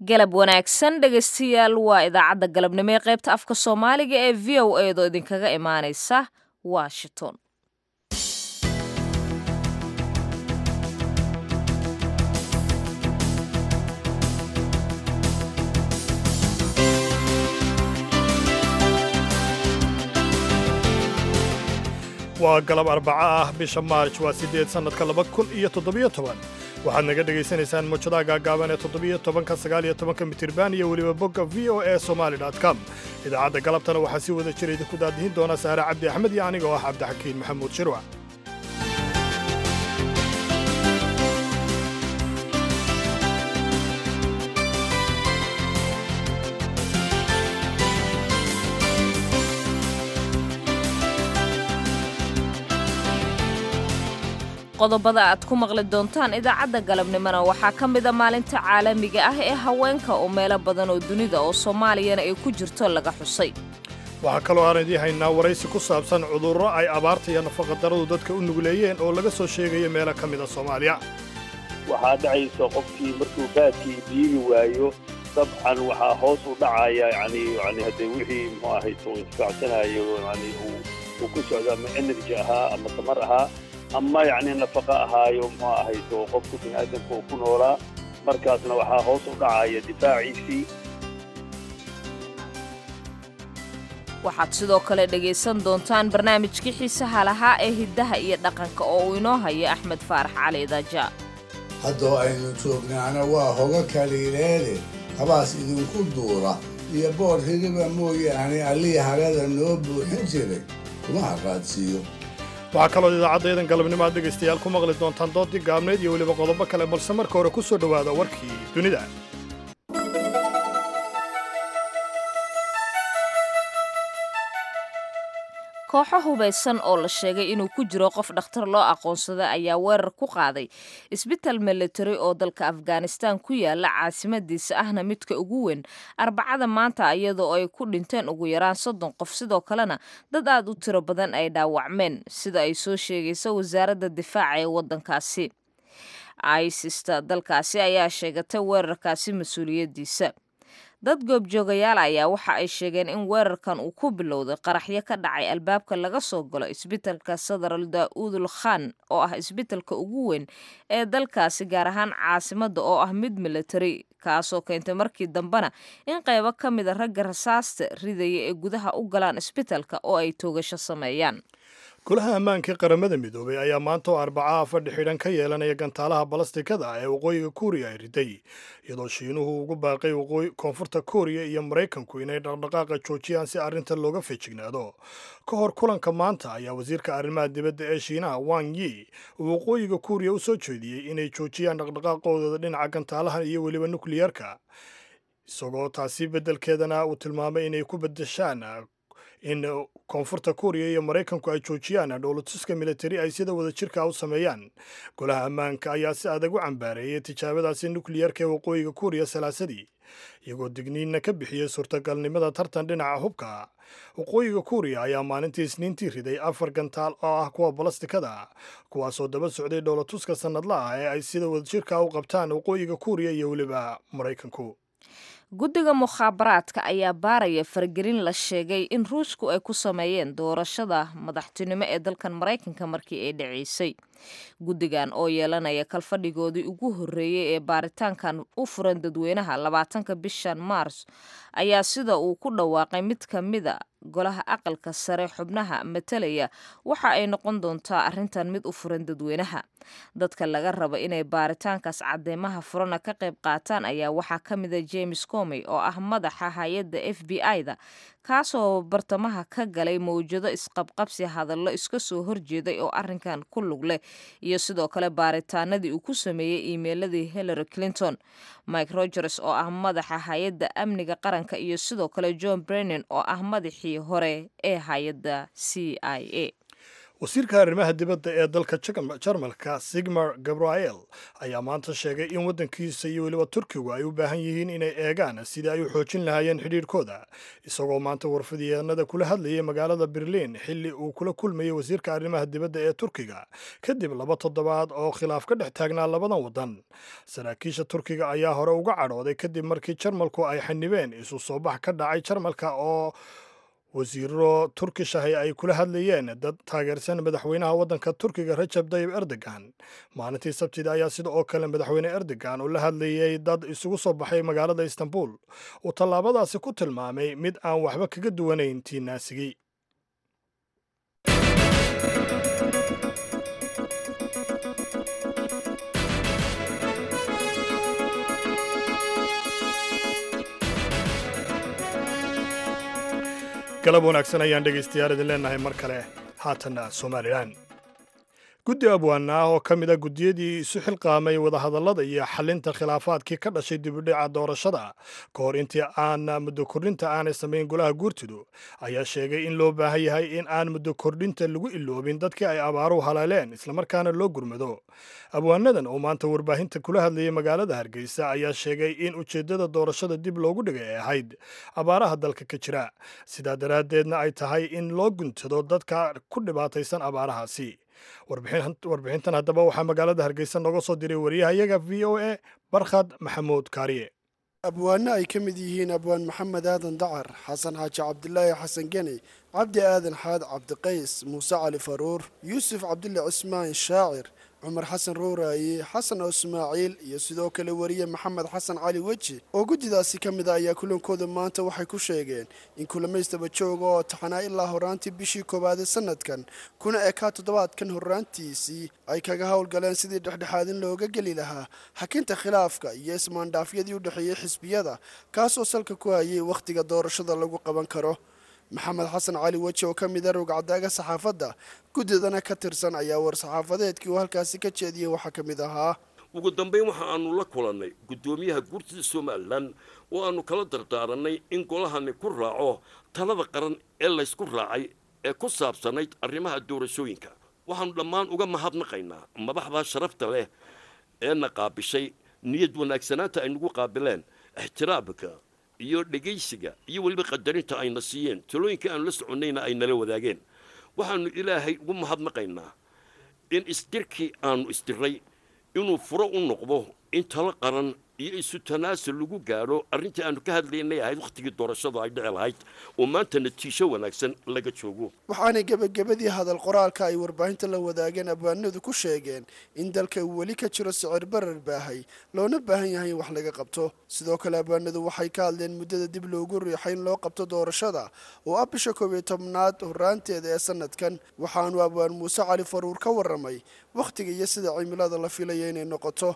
galab wanaagsan dhegaystayaal waa idaacadda galabnimo ee qaybta afka soomaaliga ee v o a doo idinkaga imaanaysa washington waa galab arbaco ah bisha maarj waa siddeed sannadka laba kun iyo toddobiyo toban waxaad naga dhegaysanaysaan muujadaha gaagaaban ee toddobiyo tobanka sagaal iyo tobanka mitirban iyo weliba bogga v o e somali com idaacadda galabtana waxaa si wada jira idinku daadihin doona saare cabdi axmed iyo aniga oo ah cabdixakiin maxamuud shirwac qodobada aad ku maqli doontaan idaacadda galabnimona waxaa ka mida maalinta caalamiga ah ee haweenka oo meelo badan oo dunida oo soomaaliyana ay ku jirto laga xusay waxaa kaloo aan idii haynaa waraysi ku saabsan cudurro ay abaarta iyo nafaqadarradu dadka u nugleeyeen oo laga soo sheegaya meelo ka mida soomaaliya waxaa dhacaysa qofkii markuu baadkii biiri waayo dabcan waxaa hoos u dhacaya yani yani haddee wixii muxuu ahayd uu isfaacsanayo yani uu ku socdo ama energy ahaa ama tamar ahaa ama yacni nafaqo ahaayo muxuu ahayd oo qofku bini aadamka uu ku noolaa markaasna waxaa hoos u dhacaya difaaciisii waxaad sidoo kale dhegaysan doontaan barnaamijkii xiisaha lahaa ee hiddaha iyo dhaqanka oo uu inoo haya axmed faarax cali daja haddoo aynu joognaana waa hoga kaliileede habaas idinku duura iyo boor hiriba mooyaane allii harada noo buuxin jiray kuma haqaadsiiyo waxaa kaloo idaacaddayadan galabnimo aad dhegaystayaal ku maqli doontaan doodii gaabneed iyo weliba qodobo kale balse marka hore ku soo dhowaada warkii dunida kooxo hubaysan oo la sheegay inuu ku jiro qof dhakhtar loo aqoonsaday ayaa weerar ku qaaday isbital military oo dalka afghanistan ku yaala caasimadiisa ahna midka ugu weyn arbacada maanta iyadoo ay ku dhinteen ugu yaraan soddon qof sidoo kalena dad aad u tiro badan ay dhaawacmeen sida ay soo sheegayso wasaaradda difaaca ee waddankaasi isista dalkaasi ayaa sheegatay weerarkaasi mas-uuliyaddiisa dad goobjoogayaal ayaa waxa ay sheegeen in weerarkan uu ku bilowday qaraxyo ka dhacay albaabka laga soo galo isbitalka sadaral daa'uudul khan oo ah isbitalka ugu weyn ee dalkaasi gaar ahaan caasimadda oo ah mid military kaasoo keentay markii dambena in qaybo ka mida ragga rasaasta ridaya ee gudaha u galaan isbitalka oo ay toogasho sameeyaan golaha ammaanka ee qaramada midoobay ayaa maanta oo arbacaha fadhi xidhan ka yeelanaya gantaalaha balastikada ee waqooyiga kuuriya ay riday iyadoo shiinuhu ugu baaqay koonfurta kuuriya iyo maraykanku inay dhaqdhaqaaqa joojiyaan si arrintan looga feejignaado ka hor kulanka maanta ayaa wasiirka arrimaha dibadda ee shiinaha wang yi uu waqooyiga kuuriya u soo jeediyey inay joojiyaan dhaqdhaqaaqoodooda dhinaca gantaalaha iyo weliba nukliyarka isagoo taasi beddelkeedana uu tilmaamay inay ku bedeshaan in koonfurta kuuriya iyo maraykanku ay joojiyaan dhowlatuska militari ay sida wada jirka u sameeyaan golaha ammaanka ayaa si adag u cambaareeyay tijaabadaasi nukliyarka ee waqooyiga kuuriya salaasadii iyagoo digniinna ka bixiyey suurtagalnimada tartan dhinaca hubka waqooyiga kuuriya ayaa maalintii isniintii riday afar gantaal oo ah kuwa balastikada kuwaasoo daba socday dhowlatuska sannadla ah ee ay sida wadajirka u qabtaan waqooyiga kuuriya iyo weliba maraykanku guddiga mukhaabaraadka ayaa baaraya faragelin la sheegay in ruushku ay ku sameeyeen doorashada madaxtinimo ee dalkan maraykanka markii ay dhaceysay guddigan oo yeelanaya kalfadhigoodii ugu horreeyey ee baaritaankan u furan dadweynaha labaatanka bishan maars ayaa sida uu ku dhawaaqay mid ka mida golaha aqalka sare xubnaha matalaya waxa ay noqon doontaa arrintan mid u furan dadweynaha dadka laga raba inay baaritaankaas cadeymaha furana ka qayb qaataan ayaa waxaa ka mida james comey oo ah madaxa hay-adda f b i-da kaasoo bartamaha ka galay mawjado isqabqabsi hadallo iska soo horjeeday oo arrinkan ku lug leh iyo sidoo kale baaritaanadii uu ku sameeyey iimeiladii hillary clinton mike rogers oo ah madaxa hay-adda amniga qaranka iyo sidoo kale john brennan oo ah madaxii hore ee hay-adda c i a wasiirka arrimaha dibadda ee dalka jarmalka sigmar gabriel ayaa maanta sheegay in waddankiisa iyo weliba turkigu ay u baahan yihiin inay eegaan sidii ay u xoojin lahaayeen xidhiidhkooda isagoo maanta warfidyaenada kula hadlayay magaalada berliin xilli uu kula kulmayay wasiirka arrimaha dibadda ee turkiga kadib laba toddobaad oo khilaaf ka dhex taagnaa labadan waddan saraakiisha turkiga ayaa hore uga cadhooday kadib markii jarmalku ay xanibeen isu soo bax ka dhacay jarmalka oo wasiiro turkish ahi ay kula hadlayeen dad taageersan madaxweynaha waddanka turkiga rajab tayib erdogan maalintii sabtida ayaa sida oo kale madaxweyne erdogan uu la hadlayey dad isugu soo baxay magaalada istanbul uu tallaabadaasi ku tilmaamay mid aan waxba kaga duwanayn tii naasigii galab wanaagsan ayaan dhegaystayaal idin leenahay mar kale haatanna somalilan guddi abwaana ah oo ka mid a guddiyadii isu xilqaamay wadahadallada iyo xalinta khilaafaadkii ka dhashay dibudhica doorashada ka hor intii aan muddo kordhinta aanay samayn golaha guurtidu ayaa sheegay in loo baahan yahay in aan muddo kordhinta lagu iloobin dadkii ay abaaruhu haleeleen islamarkaana loo gurmado abwaanadan oo maanta warbaahinta kula hadlayay magaalada hargeysa ayaa sheegay in ujeeddada doorashada dib loogu dhigay ay ahayd abaaraha dalka ka jira sidaa daraaddeedna ay tahay in loo guntado dadka ku dhibaataysan abaarahaasi warbixintan haddaba waxaa magaalada hargeysa nooga soo diray wariyahayaga v o a barkhad maxamuud kaariye abwaano ay ka mid yihiin abwaan maxamed aadan dacar xasan xaaji cabdilaahi xasan geni cabdi aadan xaad cabdiqays muuse cali faruur yuusuf cabdulle cismaan shaacir cumar xasan rooraaye xasan oo ismaaciil iyo sidoo kale wariye maxamed xasan cali weji oo guddidaasi ka mid a ayaa kulankooda maanta waxay ku sheegeen in kulamaystaba jooga oo taxanaa ilaa horaantii bishii koowaade sanadkan kuna ekaa toddobaadkan horraantiisii ay kaga howlgaleen sidii dhexdhexaadin looga geli lahaa xakinta khilaafka iyo ismaandhaafyadii u dhexeeyey xisbiyada kaasoo salka ku hayay wakhtiga doorashada lagu qaban karo maxamed xasan cali weji oo ka mid a rogcadaaga saxaafadda guddidana ka tirsan ayaa war-saxaafadeedkii uu halkaasi ka jeediyey waxaa ka mid ahaa ugu dambayn waxa aanu la kulannay guddoomiyaha guurtida somalilan oo aanu kala dardaarannay in golahani ku raaco talada qaran ee laysku raacay ee ku saabsanayd arrimaha doorashooyinka waxaannu dhammaan uga mahadnaqaynaa madaxdaa sharafta leh eena qaabishay niyad wanaagsanaanta ay nagu qaabileen ixtiraamka iyo dhegaysiga iyo weliba qadarinta ayna siiyeen talooyinkai aanu la soconnayna ay nala wadaageen waxaannu ilaahay ugu mahadnaqaynaa in isdirkii aanu isdiray inuu furo u noqdo in talo qaran iyo isu tanaasul lagu gaadho arrintii aanu ka hadlaynay ahayd wakhtigii doorashadu ay dhici lahayd oo maanta natiijo wanaagsan laga joogo waxaanay gebagabadii hadal qoraalka ay warbaahinta la wadaageen abwaanadu ku sheegeen in dalka uu weli ka jiro sicir barar baahay loona baahan yahay in wax laga qabto sidoo kale abwaanadu waxay ka hadleen muddada dib loogu riixay in loo qabto doorashada oo ah bisha koob iyo tobnaad horraanteeda ee sanadkan waxaanu abwaan muuse cali faruur ka warramay wakhtiga iyo sida cimilada la filaya inay noqoto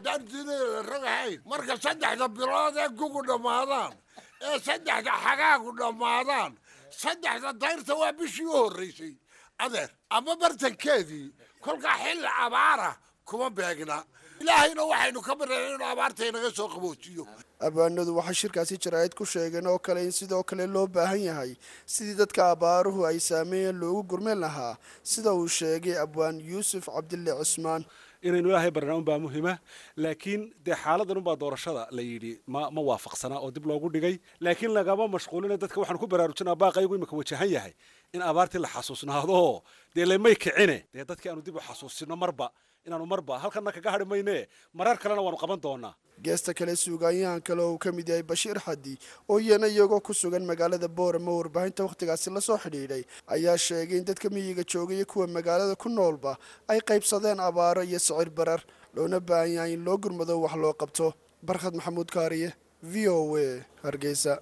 marka saddexda bilood ee gugu dhammaadaan ee saddexda xagaagu dhammaadaan saddexda dayrta waa bishii u horraysay adeer ama bartankeedii kolkaa xilli abaara kuma beegna ilaahayna waxaynu ka bareen inuu abaarta inaga soo qaboojiyo abwaanadu waxay shirkaasi jaraa'id ku sheegeen oo kale in sidoo kale loo baahan yahay sidii dadka abaaruhu ay saameeyeen loogu gurmeen lahaa sida uu sheegay abwaan yuusuf cabdille cismaan inaynu ilaahay barnaa unbaa muhima laakiin dee xaaladan unbaa doorashada la yidhi ma ma waafaqsanaa oo dib loogu dhigay laakiin lagama mashquulina dadka waxaan ku baraarujinaa baaqaygu imika wajahan yahay in abaartii la xasuusnaado dee lemay kicine dee dadkii aanu dib u xasuusino marba inaanu marba halkana kaga hadhi mayne marar kalena waanu qaban doonaa geesta kale suugaanyahan kale oo uu ka mid yahay bashiir xadi oo iyana iyagoo ku sugan magaalada boorama warbaahinta wakhtigaasi lasoo xidhiidhay ayaa sheegay in dadka miyiga joogay iyo kuwa magaalada ku noolba ay qaybsadeen abaaro iyo sicir barar loona baahan yahay in loo gurmado wax loo qabto barkhad maxamuud kaariye v o a hargeysa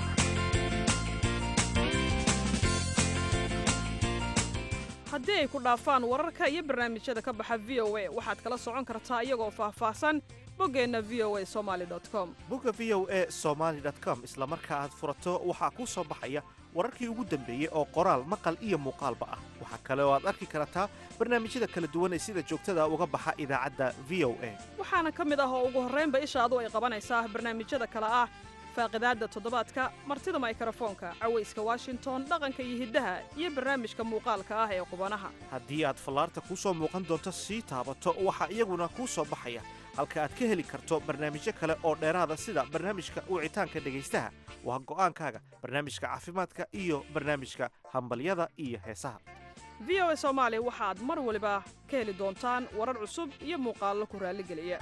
haddii ay ku dhaafaan wararka iyo barnaamijyada ka baxa v o a waxaad kala socon kartaa iyagoo faahfaahsan boggeenna v o a somaali com bogga v o a somaali com isla marka aad furato waxaa kuu soo baxaya wararkii ugu dambeeyey oo qoraal maqal iyo muuqaalba ah waxaa kale oo aad arki kartaa barnaamijyada kala duwan ee sida joogtada uga baxa idaacadda v o a waxaana ka mid ah oo ugu horraynba ishaadu ay qabanaysaa barnaamijyada kale ah faaqidaadda toddobaadka martida maykrofoonka cawayska washington dhaqanka iyo hiddaha iyo barnaamijka muuqaalka ah ee qubanaha haddii aad fallaarta kuu soo muuqan doonto sii taabato waxaa iyaguna kuu soo baxaya halka aad ka heli karto barnaamijyo kale oo dheeraada sida barnaamijka wicitaanka dhegaystaha waa go'aankaaga barnaamijka caafimaadka iyo barnaamijka hambalyada iyo heesaha v o a soomaali waxaad mar waliba ka heli doontaan warar cusub iyo muuqaallo ku raalligeliya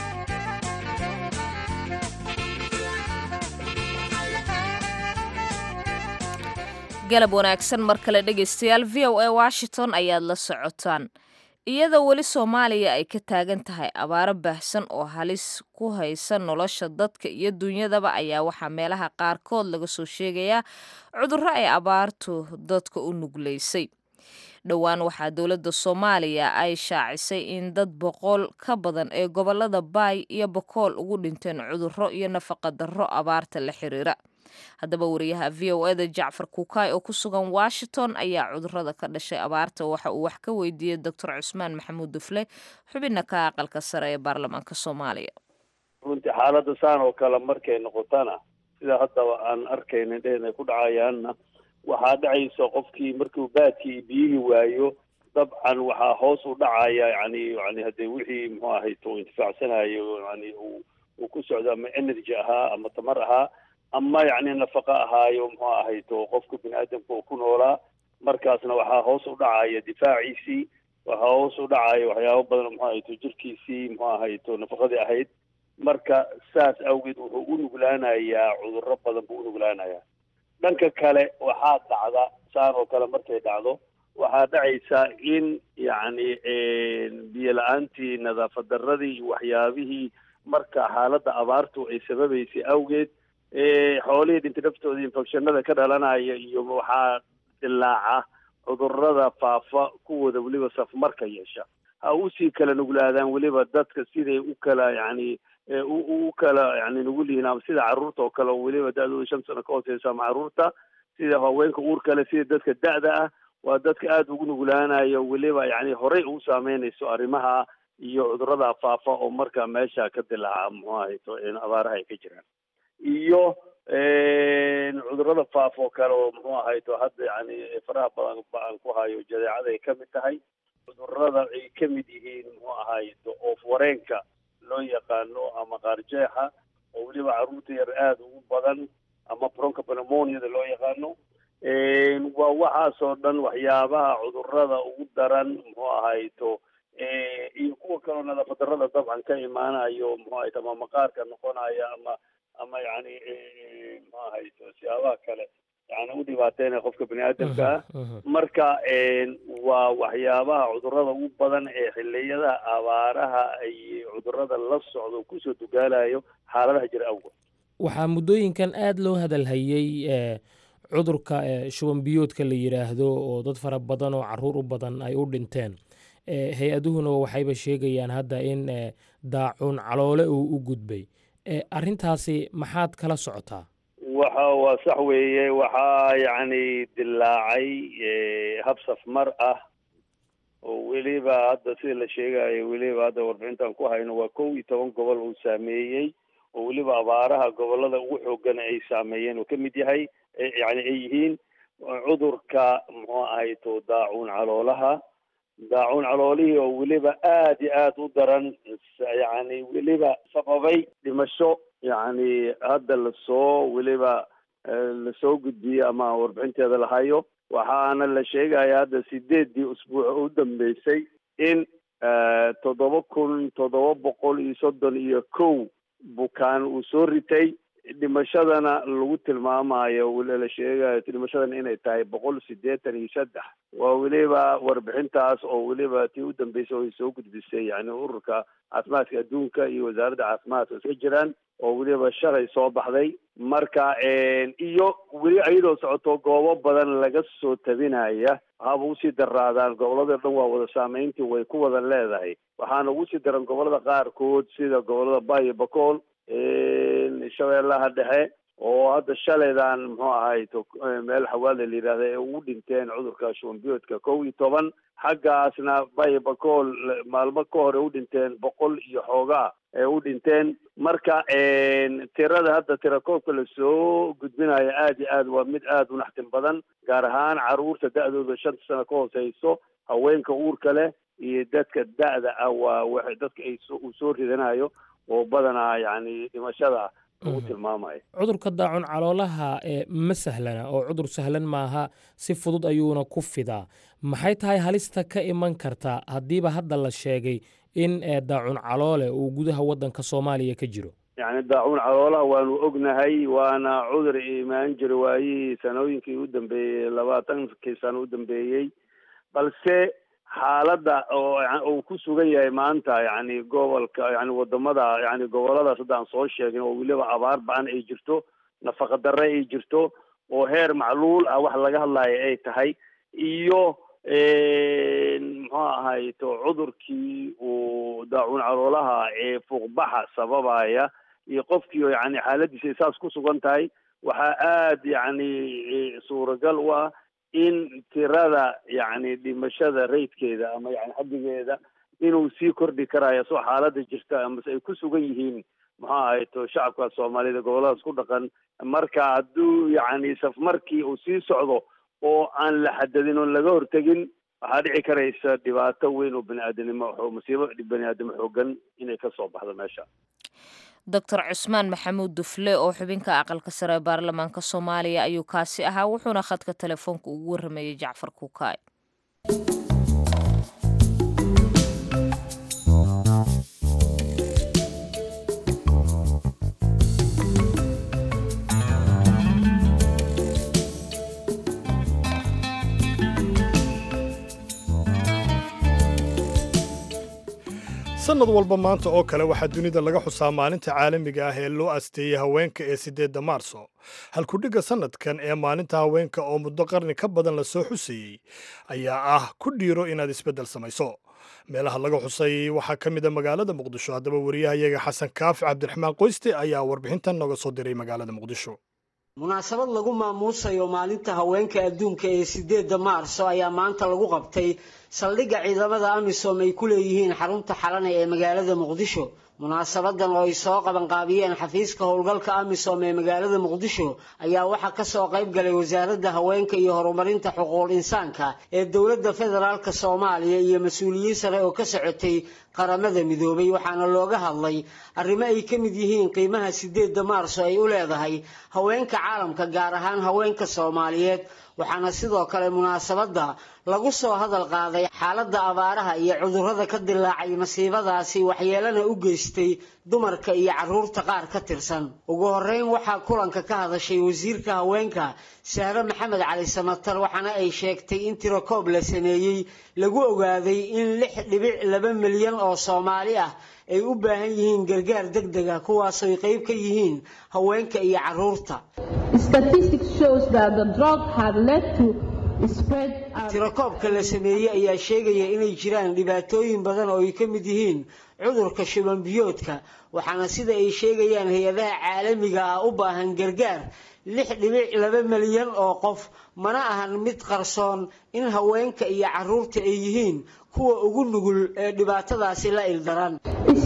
galab wanaagsan mar kale dhegaystayaal v o a washington ayaad la socotaan iyadoo weli soomaaliya ay ka taagan tahay abaaro baahsan oo halis ku haysa nolosha dadka iyo dunyadaba ayaa waxaa meelaha qaarkood laga soo sheegayaa cudurro ay abaartu dadka u nuglaysay dhowaan waxaa dowladda soomaaliya ay shaacisay in dad boqol ka badan ee gobolada baay iyo bokool ugu dhinteen cudurro iyo nafaqa darro abaarta la xiriira haddaba wariyaha v o eda jacfar kuukaay oo ku sugan washington ayaa cudurrada ka dhashay abaarta waxa uu wax ka weydiiyey doctor cusmaan maxamuud dufle xubina ka aqalka sare ee baarlamaanka soomaaliya runtii xaaladda saan oo kale markay noqotana sida haddaba aan arkayna dheen ay ku dhacayaanna waxaa dhacaysa qofkii markuu baadkii biyihii waayo dabcan waxaa hoos u dhacaya yani yani haddee wixii muxuu ahayto intifaacsanayo yani uu uu ku socdo ama energy ahaa ama tamar ahaa ama yacni nafaqa ahaayo muxuu ahayto qofka bini aadamka uu ku noolaa markaasna waxaa hoos u dhacaya difaaciisii waxaa hoos u dhacaya waxyaabo badan muxuu ahayto jirkiisii muxuu ahayto nafaqadii ahayd marka saas awgeed wuxuu u nuglaanayaa cudurro badan buu u nuglaanayaa dhanka kale waxaa dhacda saan oo kale markay dhacdo waxaa dhacaysa in yacni biyo la-aantii nadaafad darradii iyo waxyaabihii marka xaaladda abaartu ay sababaysay awgeed xoolihii dhinta naftooda infectionada ka dhalanaya iyo waxaa dilaaca cudurrada faafa kuwooda weliba safmarka yeesha ha usii kala nuglaadaan weliba dadka siday u kala yacni u kala yani nugul yihiin ama sida carruurta oo kale oo weliba da-dooda shan sano ka hooseysa ama carruurta sida haweenka uur kale sida dadka da-da ah waa dadka aada ugu nuglaanayo weliba yani horey ugu saameynayso arrimaha iyo cudurrada faafa oo marka meesha ka dilaaca muxuu ahayto abaaraha ay ka jiraan iyo cudurrada faafa oo kale oo muxuu ahayto hadda yani faraha badan aan ku hayo jadeecada ay ka mid tahay cudurrada ay ka mid yihiin muxuu ahayto oof wareenka loo yaqaano ama qaarjeexa oo weliba carruurta yar aada ugu badan ama bronca pneumoniada loo yaqaano waa waxaasoo dhan waxyaabaha cudurrada ugu daran muxuu ahayto iyo kuwa kaleo nadaafad darrada dabcan ka imaanayo muxuu ahayto ama maqaarka noqonaya ama ama yani muxuu ahayto siyaabaha kale yani u dhibaateynaya qofka bini aadamka ah marka waa waxyaabaha cudurrada ugu badan ee xiliyada abaaraha ay cudurrada la socdo kusoo dugaalayo xaaladaha jira awgood waxaa muddooyinkan aada loo hadalhayey cudurka shuban biyoodka la yidhaahdo oo dad fara badan oo caruur u badan ay u dhinteen hay-aduhuna waxayba sheegayaan hadda in daacuun caloole uu u gudbay arrintaasi maxaad kala socotaa waxa waa sax weeye waxaa yacni dilaacay hab safmar ah oo weliba hadda sida la sheegayo weliba hadda warbixintan ku hayno waa kow iyo toban gobol uu saameeyey oo weliba abaaraha gobolada ugu xoogana ay saameeyeen oo ka mid yahay yani ay yihiin cudurka muxuu ahayto daacuun caloolaha daacuun caloolihii oo weliba aada iyo aada u daran yani weliba sababay dhimasho yani hadda lasoo weliba lasoo gudbiyey ama warbixinteeda lahayo waxaana la sheegaya hadda sideedii usbuuc oo u dambeysay in toddoba kun toddoba boqol iyo soddon iyo kow bukaan uu soo ritay dhimashadana lagu tilmaamayo weli la sheegayo dhimashadana inay tahay boqol siddeetan iyo saddex waa weliba warbixintaas oo weliba tii u dambeysay oo ay soo gudbisay yani ururka caafimaadka adduunka iyo wasaaradda caafimaadka iska jiraan oo weliba shalay soo baxday marka iyo weli iyadoo socoto goobo badan laga soo tabinaya haba usii daraadaan gobolada dhan waa wada saameyntii way ku wada leedahay waxaana ugu sii daran gobolada qaarkood sida gobolada bayo bakool shabeellaha dhexe oo hadda shalaydan muxuu ahay meel xawaada la yidhahda ee ugu dhinteen cudurka shubanbiyoodka kow iyo toban xaggaasna bay bakool maalmo ka hor ee u dhinteen boqol iyo xoogaa ee u dhinteen marka tirada hadda tirakoobka lasoo gudbinayo aada iyo aad waa mid aada u naxtin badan gaar ahaan caruurta da-dooda shanta sano ka hooseyso haweenka uurka leh iyo dadka da-da ah waa wa dadka ay uu soo ridanayo oo badanaa yacni dhimashada lagu tilmaamayo cudurka daacun caloolaha ee ma sahlana oo cudur sahlan maaha si fudud ayuuna ku fidaa maxay tahay halista ka iman karta haddiiba hadda la sheegay in daacun caloole uu gudaha waddanka soomaaliya ka jiro yacni daacuun caloolaha waanu ognahay waana cudur imaan jira waayihii sanooyinkii u dambeeyey labaatankii sano u dambeeyey balse xaaladda oo uu ku sugan yahay maanta yacni gobolka yani wadamada yani goboladaas hadda aan soo sheegin oo weliba abaar ba-an ay jirto nafaqa darre ay jirto oo heer macluul ah wax laga hadlayo ay tahay iyo muxuu ahay to cudurkii uu daacuun caloolaha ee fuuqbaxa sababaya iyo qofkii oo yani xaaladiisa saas ku sugan tahay waxaa aada yacni suuragal u ah in tirada yacni dhimashada raydkeeda ama yani xaddigeeda inuu sii kordhi karayo soo xaaladda jirta amase ay ku sugan yihiin muxuu ahay to shacabka soomaalida goboladaas ku dhaqan marka hadduu yacni safmarkii uu sii socdo oo aan la xadadin oon laga hortegin waxaa dhici karaysa dhibaato weyn oo bani aadamnimo masiibo bani aadamo xoogan inay ka soo baxdo meesha doctor cusmaan maxamuud dufle oo xubinka aqalka sare ee baarlamaanka soomaaliya ayuu kaasi ahaa wuxuuna khadka telefoonka ugu warrameeyey jacfar kuukaay sannad walba maanta oo kale waxaa dunida laga xusaa maalinta caalamiga ah ee loo asteeyey haweenka ee siddeedda maarso halkudhigga sannadkan ee maalinta haweenka oo muddo qarni ka badan la soo xusayey ayaa ah ku dhiiro inaad isbeddel samayso meelaha laga xusay waxaa ka mid a magaalada muqdisho haddaba wariyahayaga xasan kaafi cabdiraxmaan qoyste ayaa warbixintan nooga soo diray magaalada muqdisho munaasabad lagu maamuusayo maalinta haweenka adduunka ee sideedda maarso ayaa maanta lagu qabtay saldhigga ciidamada amisom ay ku leeyihiin xarunta xalane ee magaalada muqdisho munaasabadan oo ay soo qabanqaabiyeen xafiiska howlgalka amisom ee magaalada muqdisho ayaa waxaa kasoo qayb galay wasaaradda haweenka iyo horumarinta xuquuq insaanka ee dowladda federaalk soomaaliya iyo mas-uuliyiin sare oo ka socotay qaramada midoobay waxaana looga hadlay arrimo ay ka mid yihiin qiimaha sideedda maarso ay u leedahay haweenka caalamka gaar ahaan haweenka soomaaliyeed waxaana sidoo kale munaasabadda lagu soo hadal qaaday xaaladda abaaraha iyo cudurrada ka dilaacay masiibadaasi waxyeelana u geystay dumarka iyo carruurta qaar ka tirsan ugu horreyn waxaa kulanka ka hadashay wasiirka haweenka sahre maxamed cali samatar waxaana ay sheegtay in tirakoob la sameeyey lagu ogaaday in lix dhibic laba milyan oo soomaali ah ay u baahan yihiin gargaar deg deg ah kuwaasooy qayb ka yihiin haweenka iyo carruurta tirakoobka la sameeyey ayaa sheegaya inay jiraan dhibaatooyin badan oo ay ka mid yihiin cudurka shuban biyoodka waxaana sida ay sheegayaan hay-adaha caalamiga ah u baahan gargaar lix dhibic laba milyan oo qof mana ahan mid qarsoon in haweenka iyo carruurta ay yihiin kuwa ugu nugul ee dhibaatadaasi la ildaran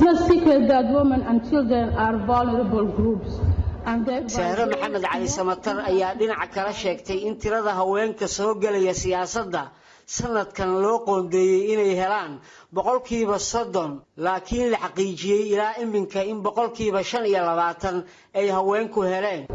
sahre maxamed cali samatar ayaa dhinaca kala sheegtay in tirada haweenka soo gelaya siyaasadda sanadkan loo qoondeeyey inay helaan boqolkiiba soddon laakiin la xaqiijiyey ilaa iminka in boqolkiiba shan iyo labaatan ay haweenku heleen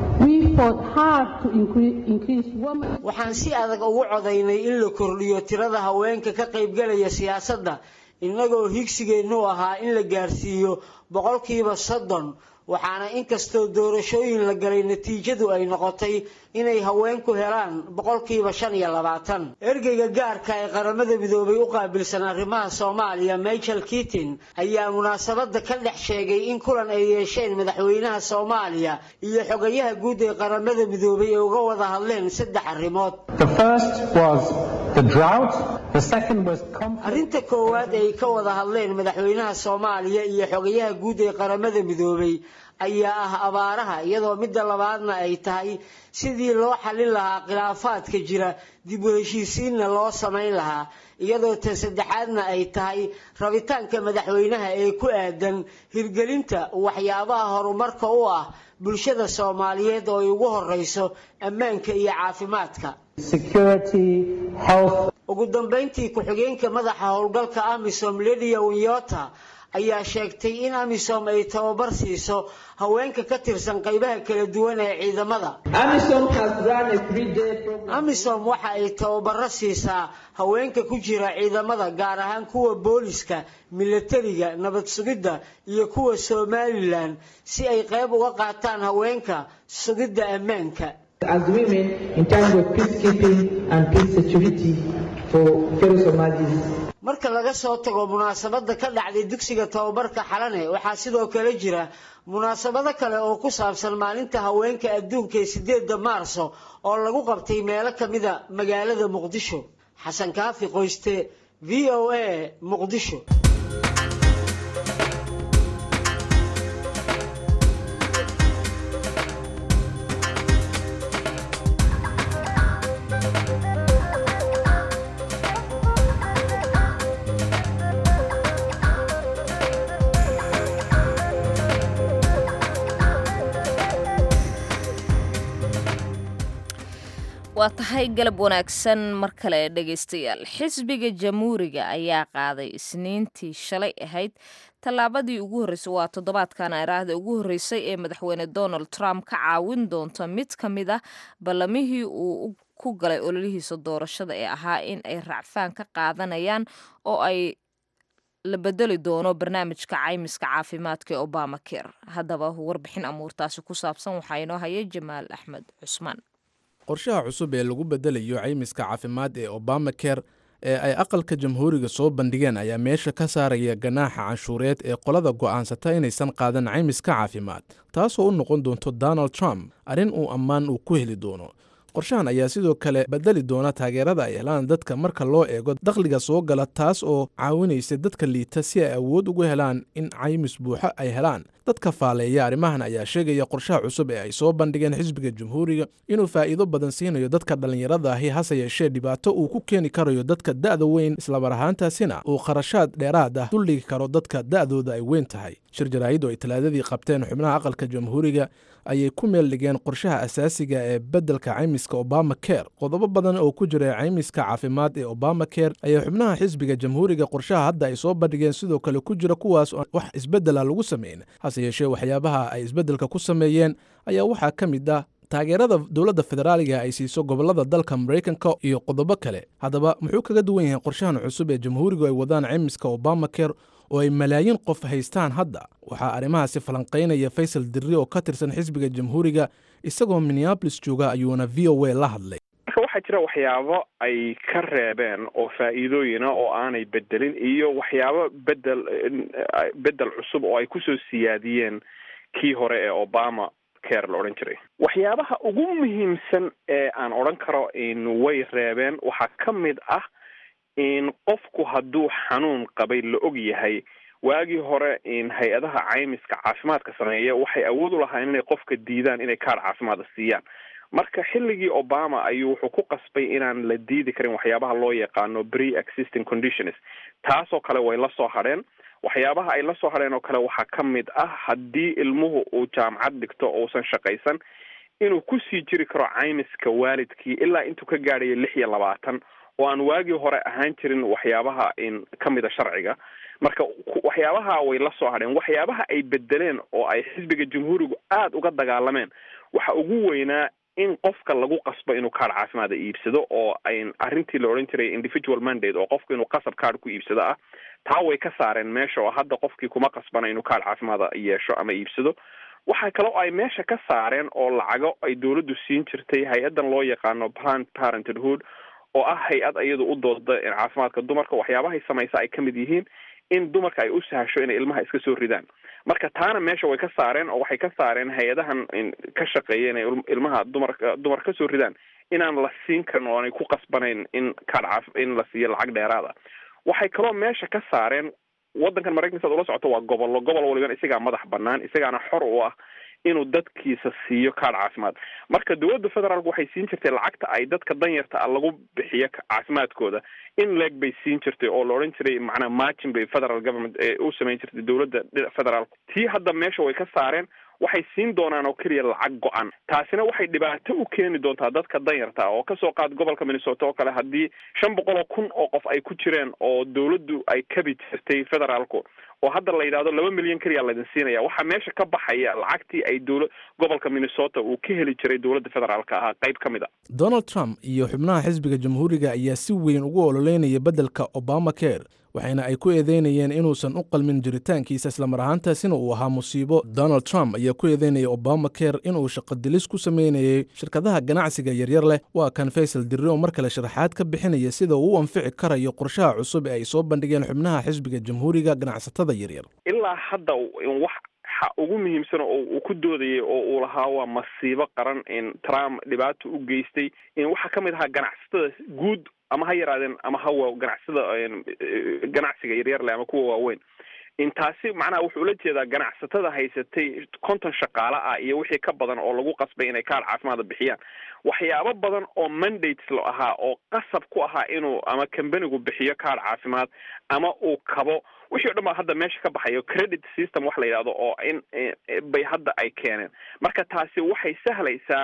waxaan si adag ugu codaynay in la kordhiyo tirada haweenka ka qaybgalaya siyaasadda innagoo higsigeennu ahaa in la gaarsiiyo boqolkiiba soddon waxaana inkastoo doorashooyin la galay natiijadu ay noqotay inay haweenku helaan boqolkiiba shan iyo labaatan ergeyga gaarka ee qaramada midoobay u qaabilsan arrimaha soomaaliya michael kitin ayaa munaasabadda ka dhex sheegay in kulan ay yeesheen madaxweynaha soomaaliya iyo xogayaha guud ee qaramada midoobay ee uga wada hadleen saddex arrimood arrinta koowaad ay ka wada hadleen madaxweynaha soomaaliya iyo xogayaha guud ee qaramada midoobay ayaa ah abaaraha iyadoo midda labaadna ay tahay sidii loo xallin lahaa khilaafaadka jira dib u heshiisiinna loo samayn lahaa iyadoo tan saddexaadna ay tahay rabitaanka madaxweynaha ee ku aadan hirgelinta waxyaabaha horumarka u ah bulshada soomaaliyeed oo ay ugu horeyso ammaanka iyo caafimaadka ugu dambeyntii ku-xigeenka madaxa howlgalka amisom lydia winyota ayaa sheegtay in amisom ay tababar siiso haweenka ka tirsan qaybaha kala duwan ee ciidamada amisom waxa ay tababaro siisaa haweenka ku jira ciidamada gaar ahaan kuwa booliska milatariga nabad sugidda iyo kuwa somalilan si ay qayb uga qaataan haweenka sugidda ammaanka as women in terms of peacekeeping and peace security for fellow Somalis. marka laga soo tago munaasabada ka dhacday dugsiga tababarka xalane waxaa sidoo kale jira munaasabado kale oo ku saabsan maalinta haweenka adduunka ee sideeda maarso oo lagu qabtay meelo kamida magaalada muqdisho xasan kaafi qoyste v o a muqdisho waa tahay galab wanaagsan mar kale dhegaystayaal xisbiga jamhuuriga ayaa qaaday isniintii shalay ahayd tallaabadii ugu horreysay waa toddobaadkan araahda ugu horreysay ee madaxweyne donald trump ka caawin doonta mid ka mid ah ballamihii uu ku galay ololihiisa doorashada ee ahaa in ay racfaan ka qaadanayaan oo ay la bedeli doono barnaamijka caymiska caafimaadka ee obama care haddaba warbixin amuurtaasi ku saabsan waxaa inoo haya jamaal axmed cusmaan qorshaha cusub ee lagu bedelayo caymiska caafimaad ee obama care ee ay aqalka jamhuuriga soo bandhigeen ayaa meesha ka saaraya ganaaxa canshuureed ee qolada go'aansata inaysan qaadan caymiska caafimaad taasoo u noqon doonto donald trump arrin uu ammaan uu ku heli doono qorshahan ayaa sidoo kale bedeli doona taageerada ay helaan dadka marka loo eego dakhliga soo gala taas oo caawinaysa dadka liita si ay awood ugu helaan in caymis buuxo ay helaan dadka faaleeya arrimahan ayaa sheegaya qorshaha cusub ee ay soo bandhigeen xisbiga jamhuuriga inuu faa'iido badan siinayo dadka dhallinyarada ahi hase yeeshee dhibaato uu ku keeni karayo dadka da'da weyn islamar ahaantaasina uu kharashaad dheeraad ah duldhigi karo dadka da'dooda ay weyn tahay shir jaraa'id oo ay talaadadii qabteen xubnaha aqalka jamhuuriga ayay ku meel dhigeen qorshaha asaasiga ee beddelka caymiska obama care qodobo badan oo ku jira caymiska caafimaad ee obama care ayaa xubnaha xisbiga jamhuuriga qorshaha hadda ay soo bandhigeen sidoo kale ku jira kuwaas oo wax isbeddela lagu sameyn hase yeeshee waxyaabaha ay isbeddelka ku sameeyeen ayaa waxaa ka mid ah taageerada dowladda federaaliga ay siiso gobollada dalka maraykanka iyo qodobo kale haddaba muxuu kaga duwan yahay qorshahan cusub ee jamhuurigu ay wadaan caymiska obama care oo ay malaayiin qof haystaan hadda waxaa arrimahaasi falanqaynaya faysal dirri oo ka tirsan xisbiga jamhuuriga isagoo minneabolis jooga ayuuna v o a la hadlay marka waxaa jira waxyaabo ay ka reebeen oo faa'iidooyina oo aanay bedelin iyo waxyaabo bedel bedel cusub oo ay kusoo siyaadiyeen kii hore ee obama care la odhan jiray waxyaabaha ugu muhiimsan ee aan odhan karo in way reebeen waxaa ka mid ah in qofku hadduu xanuun qabay la og yahay waagii hore in hay-adaha caymiska caafimaadka sameeya waxay awood u lahaayeen inay qofka diidaan inay kaar caafimaada siiyaan marka xilligii obama ayuu wuxuu ku qasbay inaan la diidi karin waxyaabaha loo yaqaano pre existing conditions taasoo kale way la soo hadheen waxyaabaha ay la soo hadheen oo kale waxaa ka mid ah haddii ilmuhu uu jaamacad dhigto uusan shaqaysan inuu kusii jiri karo caymiska waalidkii ilaa intuu ka gaadhayo lix iyo labaatan oo aan waagii hore ahaan jirin waxyaabaha in ka mida sharciga marka waxyaabaha way la soo hadheen waxyaabaha ay bedeleen oo ay xisbiga jamhuurigu aada uga dagaalameen waxa ugu weynaa in qofka lagu qasbo inuu kaadh caafimaada iibsado oo ay arrintii la odhan jiray individual mandate oo qofku inuu qasab kaadh ku iibsado ah taa way ka saareen meesha oo hadda qofkii kuma qasbana inuu kaadh caafimaada yeesho ama iibsado waxa kale oo ay meesha ka saareen oo lacago ay dowladdu siin jirtay hay-addan loo yaqaano planned parenthood oo ah hay-ad iyadu u dooda caafimaadka dumarka waxyaabahay samaysa ay ka mid yihiin in dumarka ay u sahasho inay ilmaha iska soo ridaan marka taana meesha way ka saareen oo waxay ka saareen hay-adahan ka shaqeeya inay ilmaha dumar dumar ka soo ridaan inaan la siin karin oo aanay ku qasbanayn in kadhcaf in la siiyo lacag dheeraada waxay kaloo meesha ka saareen waddankan maraykanka saad ula socoto waa gobollo gobol waliban isagaa madax banaan isagaana xor u ah inuu dadkiisa siiyo kaadh caafimaad marka dowladda federaalku waxay siin jirtay lacagta ay dadka danyarta ah lagu bixiyo caafimaadkooda in leeg bay siin jirtay oo la odhan jiray macnaa margin bay federal government u samayn jirtay dowladda federaalku tii hadda meesha way ka saareen waxay siin doonaan oo keliya lacag go-an taasina waxay dhibaato u keeni doontaa dadka danyarta oo kasoo qaad gobolka minnesota oo kale haddii shan boqol oo kun oo qof ay ku jireen oo dowladdu ay kabi jirtay federaalku oo hadda la yidhahdo laba milyan keliya laydin siinaya waxaa meesha ka baxaya lacagtii ay dowla gobolka minnesota uu ka heli jiray dowladda federaalka ahaa qayb ka mid a donald trump iyo xubnaha xisbiga jamhuuriga ayaa si weyn ugu ololeynaya beddelka obama care waxayna ay ku eedeynayeen inuusan u qalmin jiritaankiisa islamar ahaantaasina uu ahaa musiibo donald trump ayaa ku eedeynaya obama care inuu shaqodilis ku sameynayay shirkadaha ganacsiga yaryar leh waa kan faysal dirri oo mar kale sharaxaad ka bixinaya sida uu u anfici karayo qorshaha cusub ee ay soo bandhigeen xubnaha xisbiga jamhuuriga ganacsatada yaryar ilaa hadda wax ugu muhiimsan oo uu ku doodayay oo uu lahaa waa masiibo qaran in trump dhibaato u geystay in waxaa ka mid ahaa ganacsatada guud ama ha yaraadeen ama hawa ganacsada ganacsiga yaryar leh ama kuwa waaweyn intaasi macnaha wuxuu ula jeedaa ganacsatada haysatay konton shaqaale ah iyo wixii ka badan oo lagu qasbay inay kaar caafimaada bixiyaan waxyaabo badan oo mandates lo ahaa oo qasab ku ahaa inuu ama companigu bixiyo kaar caafimaad ama uu kabo wixii o dhan baa hadda meesha ka baxayo credit system wax la yidhahdo oo in bay hadda ay keeneen marka taasi waxay sahlaysaa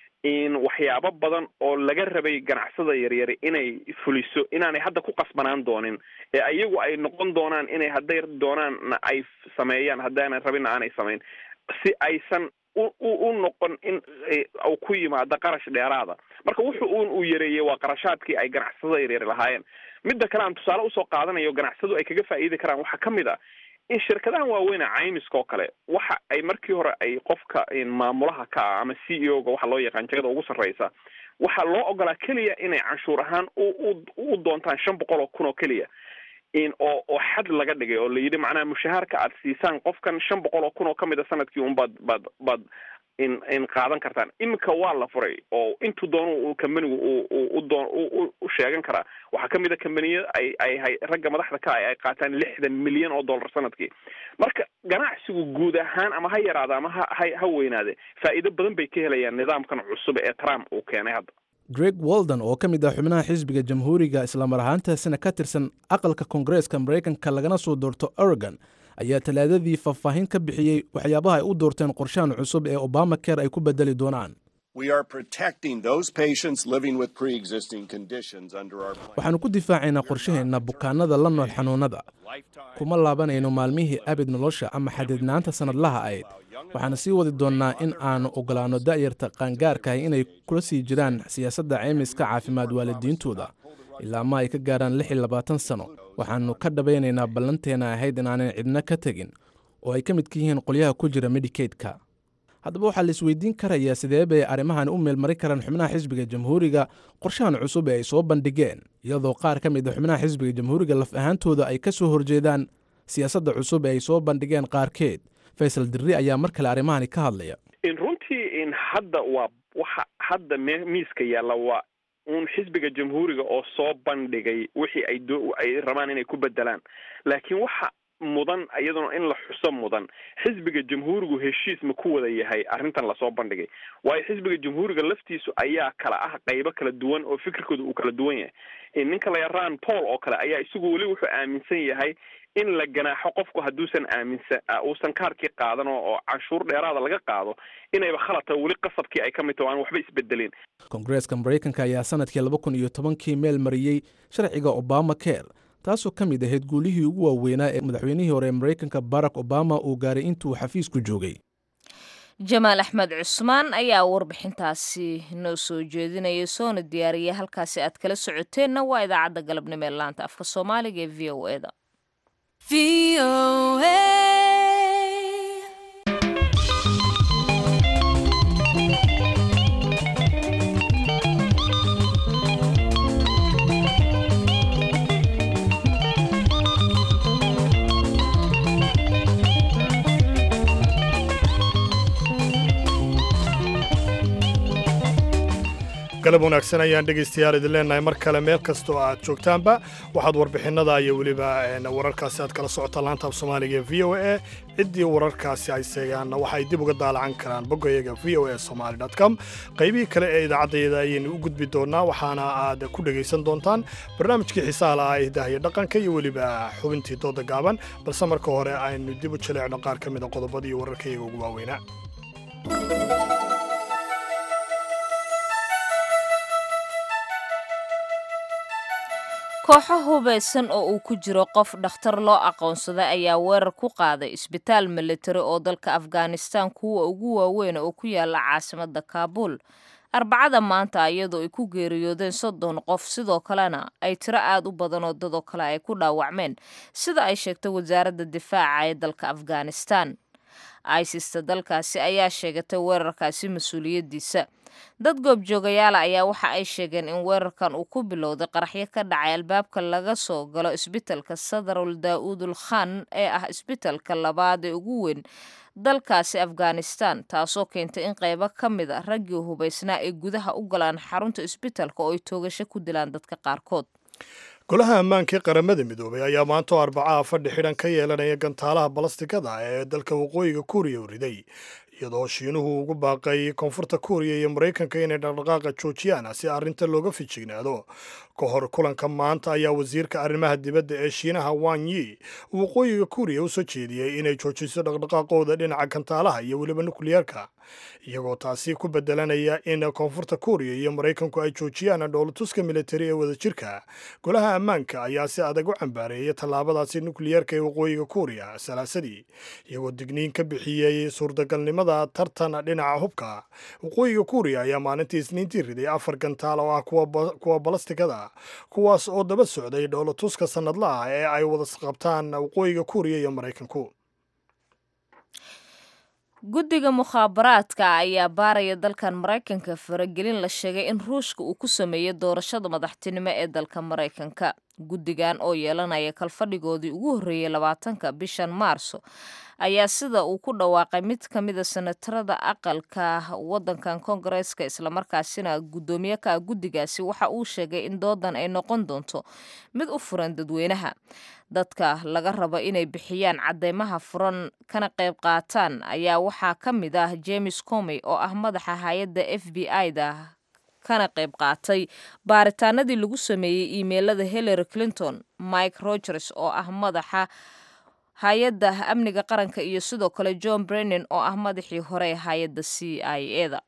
in waxyaabo badan oo laga rabay ganacsada yaryari inay fuliso inaanay hadda ku qasbanaan doonin ee iyagu ay noqon doonaan inay hadday doonaanna ay sameeyaan haddaanay rabinna aanay samayn si aysan u u noqon in uu ku yimaado qarash dheeraada marka wuxu un uu yareeyey waa qarashaadkii ay ganacsada yaryari lahaayeen midda kale aan tusaale usoo qaadanayo ganacsadu ay kaga faa'iidi karaan waxaa ka mid a in shirkadahan waaweyne caymiska oo kale waxa ay markii hore ay qofka maamulaha ka ah ama c e o ga waxa loo yaqaan jagada ugu sarreysa waxaa loo ogolaa keliya inay canshuur ahaan u u doontaan shan boqol oo kun oo keliya in oo oo xad laga dhigay oo la yidhi macnaha mushahaarka aad siisaan qofkan shan boqol oo kun oo kamid a sanadkii un baad baad baad in in qaadan kartaan iminka waa la furay oo intuu doono uu kambanigu u u doon u sheegan karaa waxaa ka mid a kambaniya ay ay hay ragga madaxda ka ah ay qaataan lixdan milyan oo dollar sanadkii marka ganacsigu guud ahaan ama ha yaraada ama ha ha ha weynaade faa'iido badan bay ka helayaan nidaamkan cusub ee trump uu keenay hadda greg walden oo ka mid ah xubnaha xisbiga jamhuuriga islamar ahaantaasina ka tirsan aqalka koongareeska maraykanka lagana soo doorto oregon ayaa talaadadii faahfaahin ka bixiyey waxyaabaha ay u doorteen qorshahan cusub ee obama care ay ku bedeli doonaan waxaannu ku difaacaynaa qorshaheenna bukaanada la nool xanuunnada kuma laabanayno maalmihii abid nolosha ama xadidnaanta sannadlaha ayd waxaana sii wadi doonnaa in aannu ogolaanno da'yarta qaangaarkaah inay kula sii jiraan siyaasadda caymiska caafimaad waalidiintooda ilaa ma ay ka gaarhaan lix iyo labaatan sano waxaannu ka dhabaynaynaa ballanteena ahayd inaanan cidna ka tegin oo ay ka midka yihiin qolyaha ku jira medikaidka haddaba waxaa la isweydiin karayaa sidee bay arrimahan u meelmari karaan xubnaha xisbiga jamhuuriga qorshahan cusub ee ay soo bandhigeen iyadoo qaar ka mid a xubnaha xisbiga jamhuuriga laf ahaantooda ay ka soo horjeedaan siyaasadda cusub ee ay soo bandhigeen qaarkeed faysal dirri ayaa mar kale arrimahani ka hadlaya in runtii in hadda waa waxa hadda miiska yaalla waa uun xisbiga jamhuuriga oo soo bandhigay wixii ay do ay rabaan inay ku bedelaan laakiin waxa mudan iyaduna in la xuso mudan xisbiga jamhuurigu heshiis ma ku wada yahay arrintan lasoo bandhigay waayo xisbiga jamhuuriga laftiisu ayaa kala ah qaybo kala duwan oo fikirkooda uu kala duwan yahay ninka la yaraan paul oo kale ayaa isagu weli wuxuu aaminsan yahay in la ganaaxo qofku hadduusan aaminsan uusan kaarkii qaadan oo canshuur dheeraada laga qaado inayba khalata weli qasabkii ay ka mid taho aan waxba isbedelin koongareeska maraykanka ayaa sanadkii laba kun iyo tobankii meel mariyey sharciga obama care taasoo ka mid ahayd guulihii ugu waaweynaa ee madaxweynihii hore ee maraykanka barack obama uu gaaray intuu xafiisku joogay jamaal axmed cusmaan ayaa warbixintaasi noo soo jeedinaya soona diyaariyay halkaasi aad kala socoteenna waa idaacadda galabnimo ee laanta afka soomaaliga ee v o eda galab wanaagsan ayaan dhegaystayaal idin leenahay mar kale meel kastoo aad joogtaanba waxaad warbixinada iyo weliba wararkaasi aad kala socotaan laanta af soomaaliga ee v o a ciddii wararkaasi ay seegaanna waxay dib uga daalacan karaan boggayaga v o a somaly com qaybihii kale ee idaacaddayada ayaynu u gudbi doonaa waxaana aad ku dhegaysan doontaan barnaamijkii xiisaha lahaa ee hidaha iyo dhaqanka iyo weliba xubintii dooda gaaban balse marka hore aynu dib u jaleecno qaar ka mid a qodobadii iyo wararkayaga ugu waaweynaa kooxo hubaysan oo uu ku jiro qof dhakhtar loo aqoonsaday ayaa weerar ku qaaday isbitaal militari oo dalka afghanistan kuwa ugu waaweyn oo ku yaala caasimadda kaabuul arbacada maanta iyadoo ay ku geeriyoodeen soddon qof sidoo kalena ay tiro aad u badan oo dadoo kale ay ku dhaawacmeen sida ay sheegtay wasaaradda difaaca ee dalka afghanistan isista dalkaasi ayaa sheegatay weerarkaasi mas-uuliyaddiisa dad goobjoogayaala ayaa waxa ay sheegeen in weerarkan uu ku bilowday qaraxyo ka dhacay albaabka laga soo galo isbitalka sadarul daa'uudul khan ee ah isbitalka labaad ee ugu weyn dalkaasi afghanistan taasoo keentay in qaybo ka mid a raggii hubaysnaa ay gudaha u galaan xarunta isbitalka oo ay toogasho ku dilaan dadka qaarkood golaha ammaanka ee qaramada midoobay ayaa maantoo arbacaha fadhi xidhan ka yeelanaya gantaalaha balastikada ee dalka waqooyiga kuuriya u riday iyadoo shiinuhu ugu baaqay koonfurta kuuriya iyo maraykanka inay dhaqdhaqaaqa joojiyaan si arrinta looga fijignaado ka hor kulanka maanta ayaa wasiirka arrimaha dibadda ee shiinaha wan yi uu waqooyiga kuuriya u soo jeediyey inay joojiso dhaqdhaqaaqooda dhinaca gantaalaha iyo weliba nukliyeerka iyagoo taasi ku bedelanaya in koonfurta kuuriya iyo maraykanku ay joojiyaan dhowlatuska militari ee wadajirka golaha ammaanka ayaa si adag u cambaareeyay tallaabadaasi nukliyeerka ee waqooyiga kuuriya salaasadii iyagoo digniin ka bixiyey suurtagalnimada tartan dhinaca hubka waqooyiga kuuriya ayaa maalintii isniintii riday afar gantaal oo ah kuwa balastikada kuwaas oo daba socday dhowlatuska sannadla ah ee ay wada qabtaan waqooyiga kuuriya iyo maraykanku guddiga mukhaabaraadka ayaa baaraya dalkan maraykanka faragelin la sheegay in ruushka uu ku sameeyey doorashada madaxtinimo ee dalka maraykanka guddigan oo yeelanaya kalfadhigoodii ugu horreeyey labaatanka bishan maarso ayaa sida uu ku dhawaaqay mid ka mida senatarada aqalka wadankan koongareeska islamarkaasina guddoomiye ka guddigaasi waxa uu sheegay in doodan ay noqon doonto mid u furan dadweynaha dadka laga rabo inay bixiyaan cadeymaha furan kana qayb qaataan ayaa waxaa ka mid ah james comey oo ah madaxa hay-adda f b i-da kana qayb qaatay baaritaanadii lagu sameeyey iimeylada hillary clinton mike rogers oo ah madaxa hay-adda amniga qaranka iyo sidoo kale john brennan oo ah madaxii hore ee hay-adda c i e da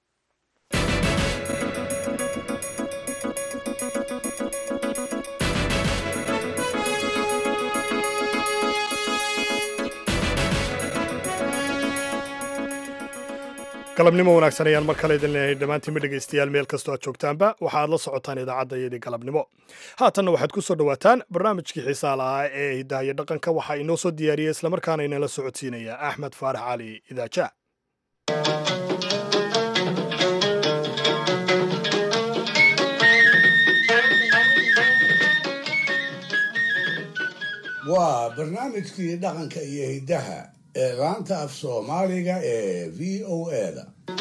galabnimo wanaagsan ayaan mar kale idin leenahay dhammaantiinma dhegaystayaal meel kastoo aad joogtaanba waxaad la socotaan idaacadda iyadii galabnimo haatanna waxaad ku soo dhowaataan barnaamijkii xiisaa lahaa ee hidaha iyo dhaqanka waxaa inoo soo diyaariyey islamarkaana inala socodsiinaya axmed faarax cali idaaja waa barnaamijkii dhaqanka iyo hiddaha ee laanta af soomaaliga ee v o eda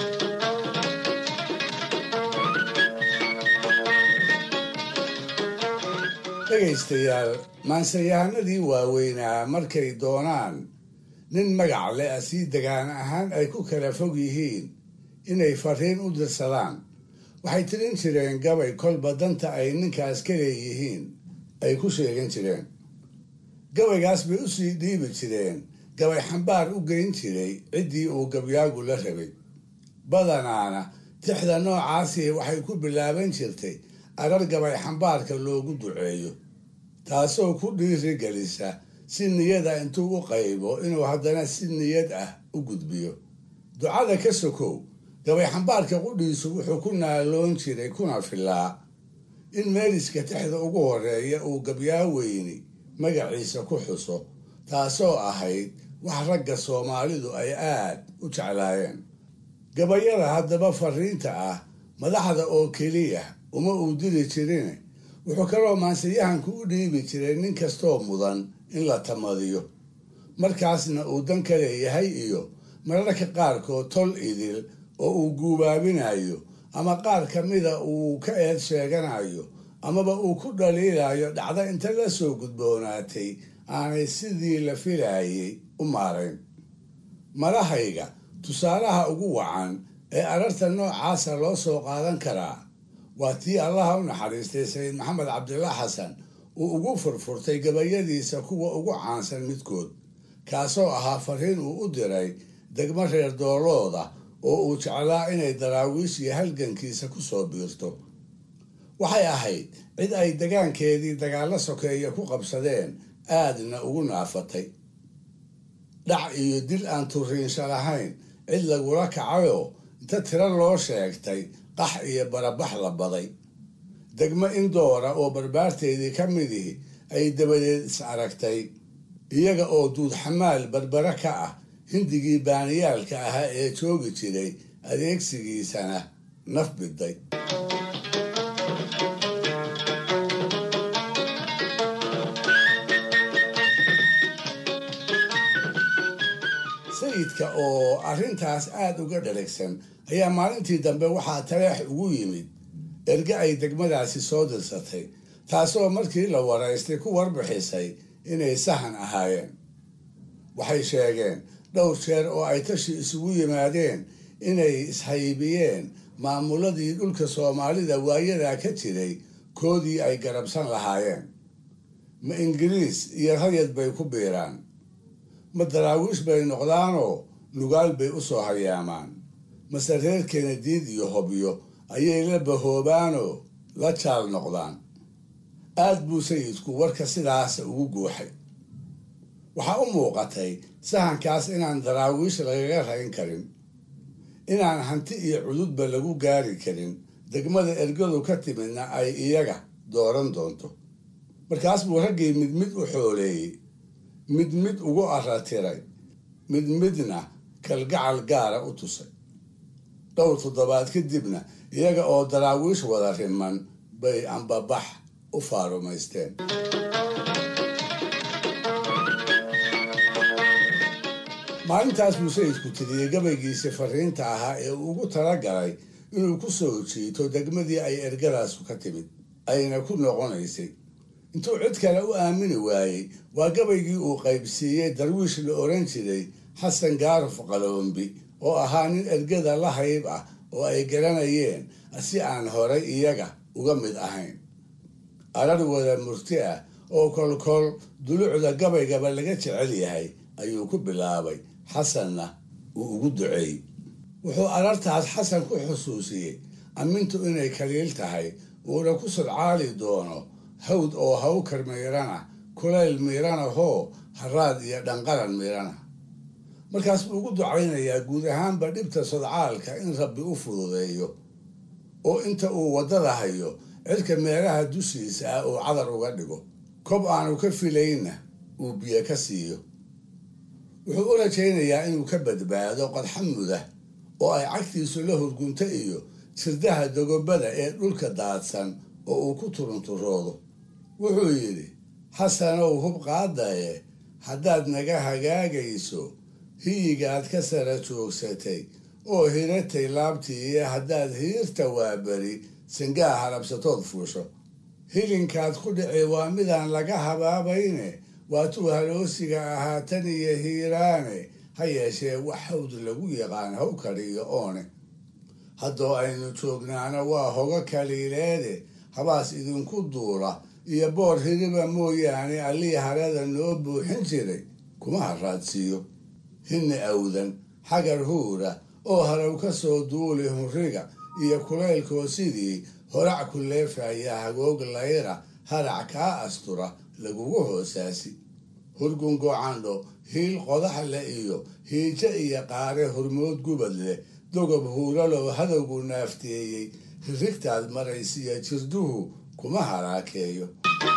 dhegaystayaal maansayahanadii waaweynaa markay doonaan nin magac leh sii degaan ahaan ay ku kala fog yihiin inay fariin u dirsadaan waxay tirin jireen gabay kolba danta ay ninkaas ka leeyihiin ay ku sheegan jireen gabaygaas bay u sii dhiibi jireen gabay xambaar u geyn jiray ciddii uu gabyaagu la rabay badanaana tixda noocaasi waxay ku bilaaban jirtay arar gabay xambaarka loogu duceeyo taasoo ku dhiiri gelisa si niyada intuu u qaybo inuu haddana si niyad ah u gudbiyo ducada ka sokow gabay xambaarka qudhiisu wuxuu ku naaloon jiray kuna filaa in meeliska tixda ugu horeeya uu gabyaa weyni magaciisa ku xuso taasoo ahayd wax ragga soomaalidu ay aad u jeclaayeen gabayada haddaba fariinta ah madaxda oo keliya uma uu diri jirine wuxuu kaloo maansayahanku u dhiibi jiray nin kastoo mudan in la tamadiyo markaasna uu dan ka leeyahay iyo mararka qaarkood tol idil oo uu guubaabinayo ama qaar ka mida uu ka eed sheeganayo amaba uu ku dhaliilayo dhacdo inta la soo gudboonaatay aanay sidii la filaayay u maarayn marahayga tusaalaha ugu wacan ee ararta noocaasa loo soo qaadan karaa waa tii allaha u naxariistay sayid maxamed cabdillah xasan uu ugu furfurtay gabayadiisa kuwa ugu caansan midkood kaasoo ahaa fariin uu u diray degmo reer doolooda oo uu jeclaa inay daraawiish iyo halgankiisa ku soo biirto waxay ahayd cid ay degaankeedii dagaallo sokeeya ku qabsadeen aadna ugu naafatay dhac iyo dil aan turiinsha lahayn cid lagula kacayoo inta tiro loo sheegtay qax iyo barabax la baday degmo indoora oo barbaarteedii ka midihi ay dabadeed is aragtay iyaga oo duudxamaal barbare ka ah hindigii baaniyaalka ahaa ee joogi jiray adeegsigiisana naf biday sayidka oo arrintaas aada uga dharagsan ayaa maalintii dambe waxaa taleex ugu yimid erge ay degmadaasi soo dirsatay taasoo markii la waraystay ku warbixisay inay sahan ahaayeen waxay sheegeen dhowr jeer oo ay tashi isugu yimaadeen inay ishaybiyeen maamuladii dhulka soomaalida waayadaa ka jiray koodii ay garabsan lahaayeen ma ingiriis iyo rayad bay ku biiraan ma daraawiish bay noqdaanoo nugaal bay u soo hayaamaan mase reer kenadiid iyo hobyo ayay la bahoobaanoo la jaal noqdaan aad buu sayidku warka sidaas ugu guuxay waxaa u muuqatay sahankaas inaan daraawiish lagaga rayn karin inaan hanti iyo cududba lagu gaari karin degmada ergadu ka timidna ay iyaga dooran doonto markaas buu raggii mid mid u xooleeyey mid mid ugu aratiray mid midna kalgacal gaara u tusay dhowr toddobaad kadibna iyaga oo daraawiish wada riman bay ambabax u faarumaysteen maalintaas buu sayidku tiriyey gabaygiisii fariinta ahaa ee uu ugu talagalay inuu ku soo jiito degmadii ay ergadaasu ka timid ayna ku noqonaysay intuu cid kale u aamini waayey waa gabaygii uu qaybsiiyey darwiish la oran jiray xasan gaaruf qaloombi oo ahaa nin ergada la hayb ah oo ay garanayeen si aan horay iyaga uga mid ahayn arar wada murti ah oo kolkol dulucda gabaygaba laga jecel yahay ayuu ku bilaabay xasanna uu ugu duceeyey wuxuu arartaas xasan ku xusuusiyey ammintu inay kaliil tahay uuna ku sodcaali doono hawd oo hawkar miirana kulayl miirana hoo haraad iyo dhanqaran miirana markaas buu ugu ducaynayaa guud ahaanba dhibta sodcaalka in rabbi u fududeeyo oo inta uu waddada hayo cirka meelaha dushiisa ah uu cadar uga dhigo kob aanu ka filaynna uu biyo ka siiyo wuxuu u rajaynayaa inuu ka badbaado qodxamuda oo ay cagtiisu la hurgunto iyo sirdaha dogobada ee dhulka daadsan oo uu ku turunturoodo wuxuu yidhi xasanow hub qaadaye haddaad naga hagaagayso hiyigaad ka sara joogsatay oo hiratay laabtii iyo haddaad hiirta waaberi sangaa harabsatood fuusho hilinkaad ku dhici waa midaan laga habaabayne waatuu haloosiga ahaa tan iyo hiiraane ha yeeshee wax hawd lagu yaqaan haw kariyo oone haddoo aynu joognaana waa hogo kaliileede habaas idinku duula iyo boor hiriba mooyaane allii harada noo buuxin jiray kuma haraadsiiyo hinni awdan xagar huura oo haraw ka soo duuli hurriga iyo kulaylkoo sidii horac ku leefaya hagoog layra harac kaa astura lagugu hoosaasi hurgun gocandho hiil qodax leh iyo hiijo iyo qaare hormood gubad leh dogob huuralow hadowgu naafteeyey hirigtaad maraysiya jirduhu kuma haraakeeyo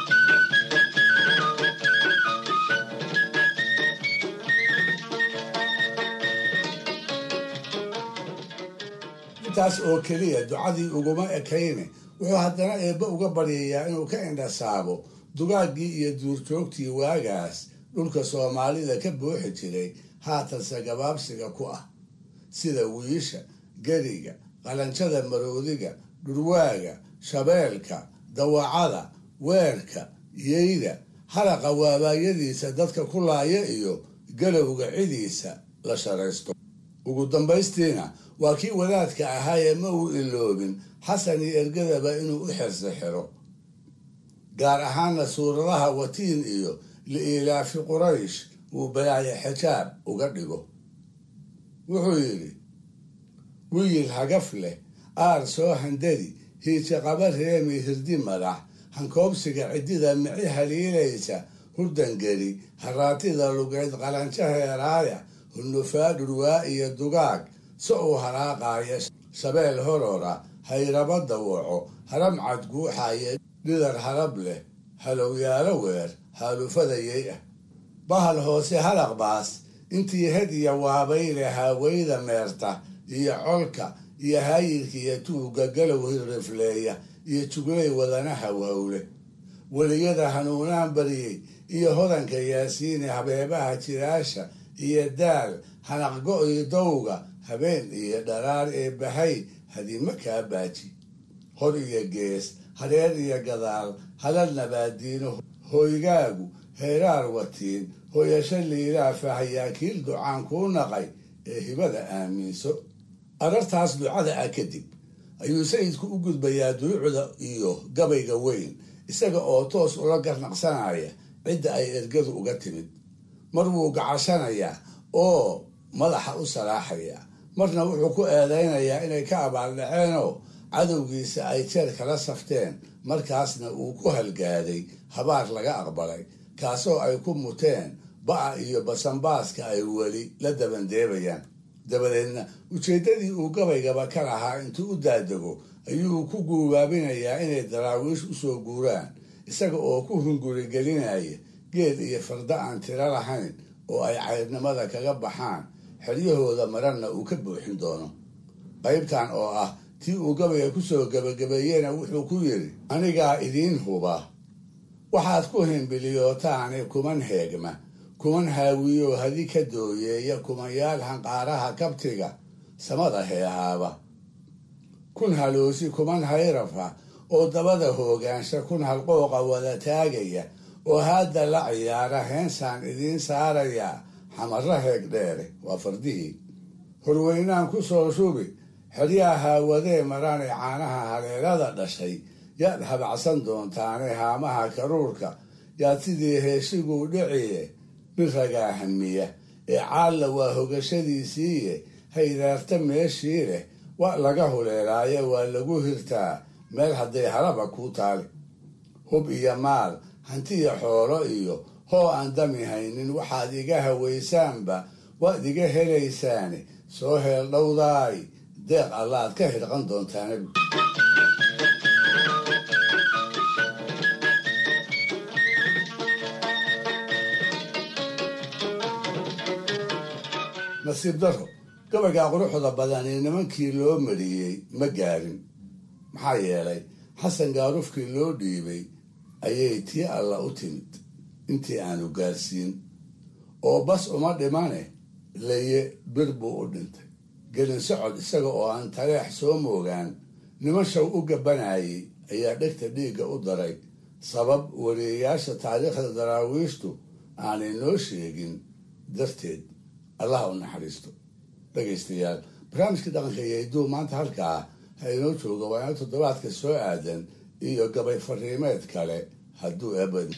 intaas oo keliya ducadii uguma ekayne wuxuu haddana eebbe uga baryayaa inuu ka indhasaabo dugaaggii iyo duurjoogtii waagaas dhulka soomaalida ka buuxi jiray haatanse gabaabsiga ku ah sida wiisha geriga qalanjada maroodiga dhurwaaga shabeelka dawacada weerka yeyda halaqa waabaayadiisa dadka ku laaya iyo galowga cidiisa la sharaysto ugu dambaystiina waa kii wadaadka ahaa ee ma uu iloobin xasan iyo ergadaba inuu u xirsi xiro gaar ahaana suuradaha watiin iyo liilaafi quraysh uu balaayo xijaab uga dhigo wuxuu yidhi wiil hagaf leh aar soo handadi hiija qaba reemi hirdi madax hankoobsiga ciddida mici haliilaysa hurdangeli haraatida lugeyd qalanjo heeraaya hunufaa dhurwaa iyo dugaag si uu haraaqaaya shabeel horora hayraba dawaco haram cad guuxaaya dhidar harab leh halowyaalo weer haalufadayay ah bahal hoose halaqbaas intii had iyo waabayle haaweyda meerta iyo colka iyo haayirka iyo tuugga galow hirrifleeya iyo juglay wadana hawhawle weliyada hanuunaan bariyey iyo hodanka yaasiine habeebaha jiraasha iyo daal hanaqgo iyo dowga habeen iyo dharaar ee bahay hadima kaa baaji hor iyo gees hareer iyo gadaal halal nabaadiino hoygaagu heeraar watiin hoyasho liilaa fahayaakiil ducaan kuu naqay ee hibada aaminso arartaas ducada ah kadib ayuu sayidku u gudbayaa duruucda iyo gabayga weyn isaga oo toos ula garnaqsanaya cidda ay ergadu uga timid mar wuu gacashanayaa oo madaxa u salaaxayaa marna wuxuu ku eedaynayaa inay ka abaaldhaceenoo cadowgiisa ay jeer kala safteen markaasna uu ku halgaaday habaar laga aqbalay kaasoo ay ku muteen ba'a iyo basanbaaska ay weli la dabandeebayaan dabadeedna ujeeddadii uu gabaygaba ka lahaa intuu u daadego ayuu ku guubaabinayaa inay daraawiish usoo guuraan isaga oo ku hungurigelinaya geed iyo farda aan tiro lahayn oo ay cayrnimada kaga baxaan xeryahooda marana uu ka buuxin doono qaybtan oo ah tii uu gabayga kusoo gebagabeeyena wuxuu ku yidhi anigaa idiin huba waxaad ku himbiliyootaane kuman heegma kuman haawiyo hadi ka dooyeeya kumanyaal hanqaaraha kabtiga samada heehaaba kun haloosi kuman hayrafa oo dabada hoogaansha kun halqooqa wada taagaya oo haadda la ciyaara heensaan idiin saarayaa xamarra heeg dheere waa fardihii horweynaan ku soo shubi xeryaa haawadee marane caanaha haleelada dhashay yaad habacsan doontaane haamaha karuurka yaad sidii heeshiguu dhiciye nin ragaa hamiya ee caalla waa hogashadiisiiye haydaarta meeshii leh wa laga huleelaaye waa lagu hirtaa meel hadday halaba kuu taali hub iyo maal hantiya xoolo iyo hoo aan dami haynin waxaad iga hawaysaanba waad iga helaysaane soo heel dhowdaay deeq allaad ka hirqan doontaane nasiib daro gabaygaa quruxda badani nimankii loo mariyey ma gaarin maxaa yeelay xasan gaarufkii loo dhiibay ayay tii alla u timid intii aanu gaarsiin oo bas uma dhimane laye bir buu u dhintay gelin socod isaga oo aan taleex soo moogaan niman shaw u gabanayay ayaa dhegta dhiigga u daray sabab wariyayaasha taariikhda daraawiishtu aanay noo sheegin darteed allah u naxariisto dhegaystayaal barnaamijkii dhaqanka iyo hidduu maanta halkaa ha inoo jooga waa ina toddobaadka soo aadan iyo gabay fariimeed kale hadduu eebad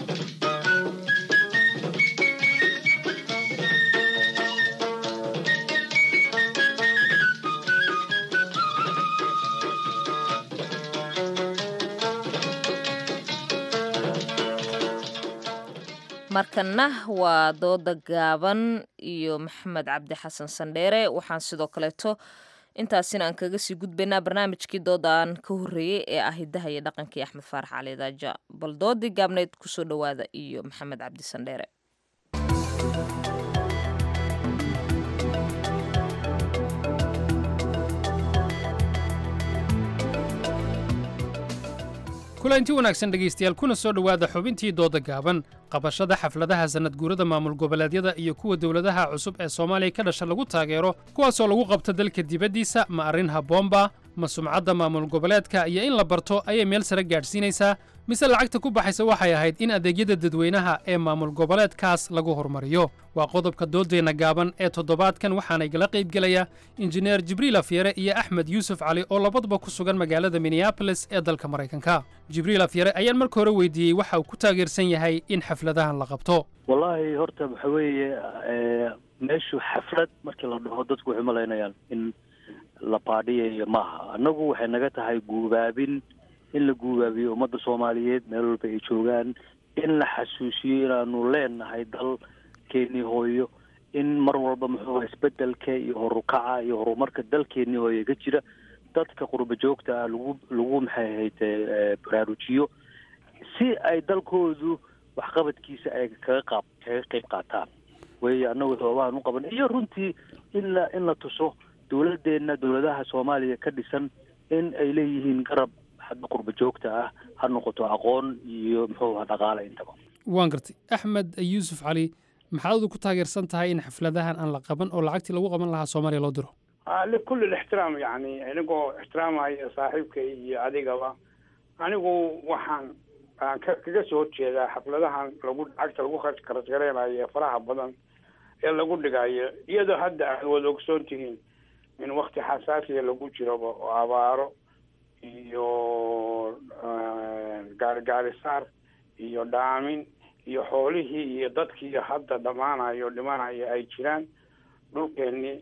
markana waa dooda gaaban iyo maxamed cabdi xasan sandheere waxaan sidoo kaleeto intaasina aan kaga sii gudbaynaa barnaamijkii dooda aan ka horreeyey ee ah hidaha iyo dhaqankii axmed faarax cali daaja bal doodii gaabneyd kusoo dhowaada iyo maxamed cabdi sandheere kulanti wanaagsan dhegaystayaal kuna soo dhowaada xubintii dooda gaaban qabashada xafladaha sannadguurada maamul goboleedyada iyo kuwa dowladaha cusub ee soomaaliya ka dhasha lagu taageero kuwaasoo lagu qabta dalka dibaddiisa ma arrin habboonba ma sumcadda maamul goboleedka iyo in la barto ayay meel sare gaadhsiinaysaa mise lacagta ku baxaysa waxay ahayd in adeegyada dadweynaha ee maamul goboleedkaas lagu horumariyo waa qodobka dooddeenna gaaban ee toddobaadkan waxaana igala qaybgelaya injineer jibriil afyare iyo axmed yuusuf cali oo labaduba ku sugan magaalada minneabolis ee dalka maraykanka jibriil afyare ayaan marka hore weydiiyey waxa uu ku taageersan yahay in xafladahan la qabto wallaahi horta waxa weeye meeshu xaflad markii la dhaho dadku waxay malaynayaan in la baadhiyayo maaha annagu waxay naga tahay guubaabin in la guubaabiyo ummadda soomaaliyeed meel walba ay joogaan in la xasuusiyo inaanu leenahay dalkeenii hooyo in mar walba muxuu isbedelka iyo horukaca iyo horumarka dalkeenii hooyo ka jira dadka qurba joogta ah lagu lagu maxay ahayd baraarujiyo si ay dalkoodu waxqabadkiisa ay kaga qaab kaga qayb qaataan wey annagu sababahan u qaban iyo runtii in la in la tuso dowladeenna dowladaha soomaaliya ka dhisan in ay leeyihiin garab xagga qurba joogta ah ha noqoto aqoon iyo muxuu aha dhaqaale intaba waan gartay axmed yuusuf cali maxaad ku taageersan tahay in xafladahan aan la qaban oo lacagtii lagu qaban lahaa soomaaliya loo diro likulli lixtiraam yani inigoo ixtiraamaya saaxiibka iyo adigaba anigu waxaan aan ka kaga soo horjeedaa xafladahan lagu lacagta lagu karasgareynayo ee faraha badan ee lagu dhigayo iyadoo hadda aad wada ogsoon tihiin in wakti xasaasiya lagu jiroba oo abaaro iyo gaarigaarisaar iyo dhaamin iyo xoolihii iyo dadkii hadda dhammaanayo dhimanayo ay jiraan dhulkeenii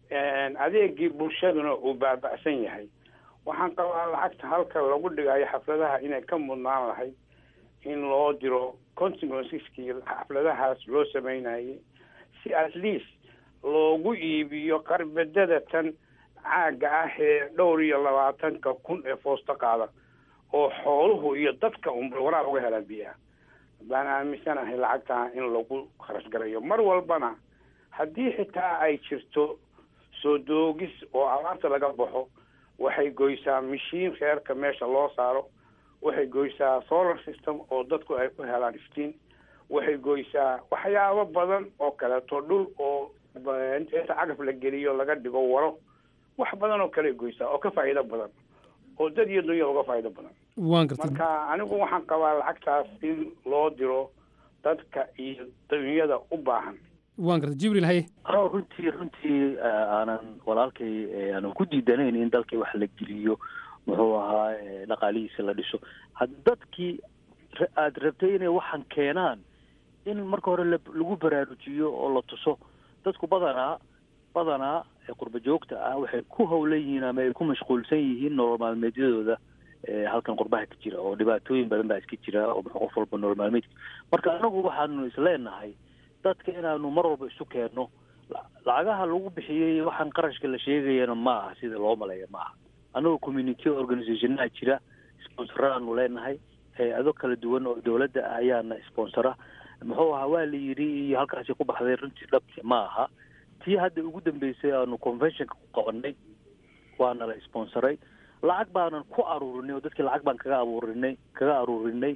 adeegii bulshaduna uu baaba'san yahay waxaan qabaa lacagta halka lagu dhigayo xafladaha inay ka mudnaan lahayd in loo diro consequenceski xafladahaas loo sameynayay si at least loogu iibiyo qarbedada tan caagga ah ee dhowr iyo labaatanka kun ee foosto qaada oo xooluhu iyo dadka unba waraab uga helaan biyaha baan aaminsanahay lacagtaa in lagu kharash garayo mar walbana haddii xitaa ay jirto soo doogis oo abaarta laga baxo waxay goysaa mashiin reerka meesha loo saaro waxay goysaa solar system oo dadku ay ku helaan iftiin waxay goysaa waxyaabo badan oo kaleeto dhul oo inta cagaf la geliyo laga dhigo waro wax badan oo kale goysaa oo ka faa'iido badan oo dad iyo dunya uga faa'iido badan waan gartay marka anigu waxaan qabaa lacagtaas in loo diro dadka iyo dunyada u baahan waan gartay jibriil haye anoo runtii runtii aanan walaalkay aanan ku diidanayn in dalkii wax la geliyo muxuu ahaa dhaqaalihiisa la dhiso had dadkii aada rabtay inay waxaan keenaan in marka hore lagu baraarujiyo oo la tuso dadku badanaa badanaa qurba joogta ah waxay ku hawlan yihiin ama ay ku mashquulsan yihiin nolol maalmeedyadooda halkan qurbaha ka jira oo dhibaatooyin badan baa iska jira oo qof walba nolol maalmeedka marka anagu waxaanu isleenahay dadka inaanu mar walba isu keenno lacagaha lagu bixiyey waxaan qarashka la sheegayana ma aha sida loo maleeya ma aha anagoo community organizationaha jira sponsororaanu leenahay hay-ado kala duwan oo dowladda ah ayaana sponsora muxuu ahaa waa la yidhi iyo halkaasi ku baxday runtii dhabti ma aha tii hadda ugu dambeysay aanu conventionka ku qabanay waana la sponsoray lacag baanan ku aruurinay oo dadkii lacag baan kaga abuurinay kaga aruurinay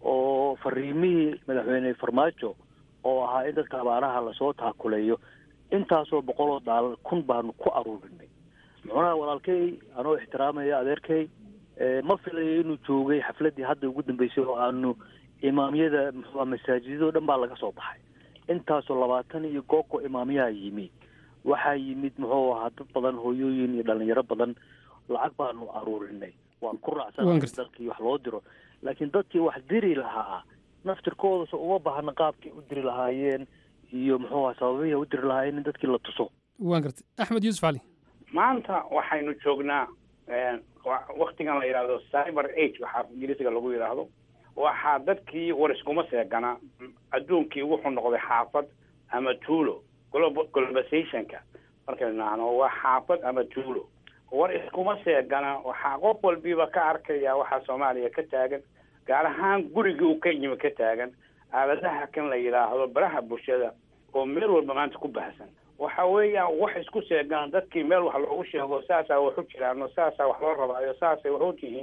oo fariimihii madaxweyne farmaajo oo ahaa in dadka abaaraha lasoo taakuleeyo intaasoo boqoloo daalar kun baanu ku aruurinay muxunaha walaalkay anoo ixtiraamaya adeerkay ma filayo inuu joogay xafladdii hadda ugu dambeysay oo aanu imaamyada muxua masaajidoo dhan baa laga soo baxay intaasoo labaatan iyo gooko imaamyaha yimi waxaa yimid muxuu ahaa dad badan hooyooyin iyo dhalinyaro badan lacag baanu aruurinay waan ku raacsanahay dalkii wax loo diro laakiin dadkii wax diri lahaa naftirkooda uma baahna qaabkay u diri lahaayeen iyo muxuu aha sababihii u diri lahaayeen in dadkii la tuso waan gartay axmed yuusuf cali maanta waxaynu joognaa waktigan la yidhaahdo cyber age waxaa ingiriisiga lagu yidhaahdo waxaa dadkii war iskuma seegana adduunkii wuxuu noqday xaafad ama tuulo globalizationka markaynu nahno waa xaafad ama tuulo war iskuma seegana waxaa qof walbiiba ka arkaya waxaa soomaaliya ka taagan gaar ahaan gurigii uu ka yimi ka taagan aaladaha kan la yidhaahdo baraha bulshada oo meel walba maanta ku baahsan waxa weeyaan wax isku seegaan dadkii meel wax loogu sheego saasaa wax u jiraano saasaa wax loo rabaayo saasay wax u tihiin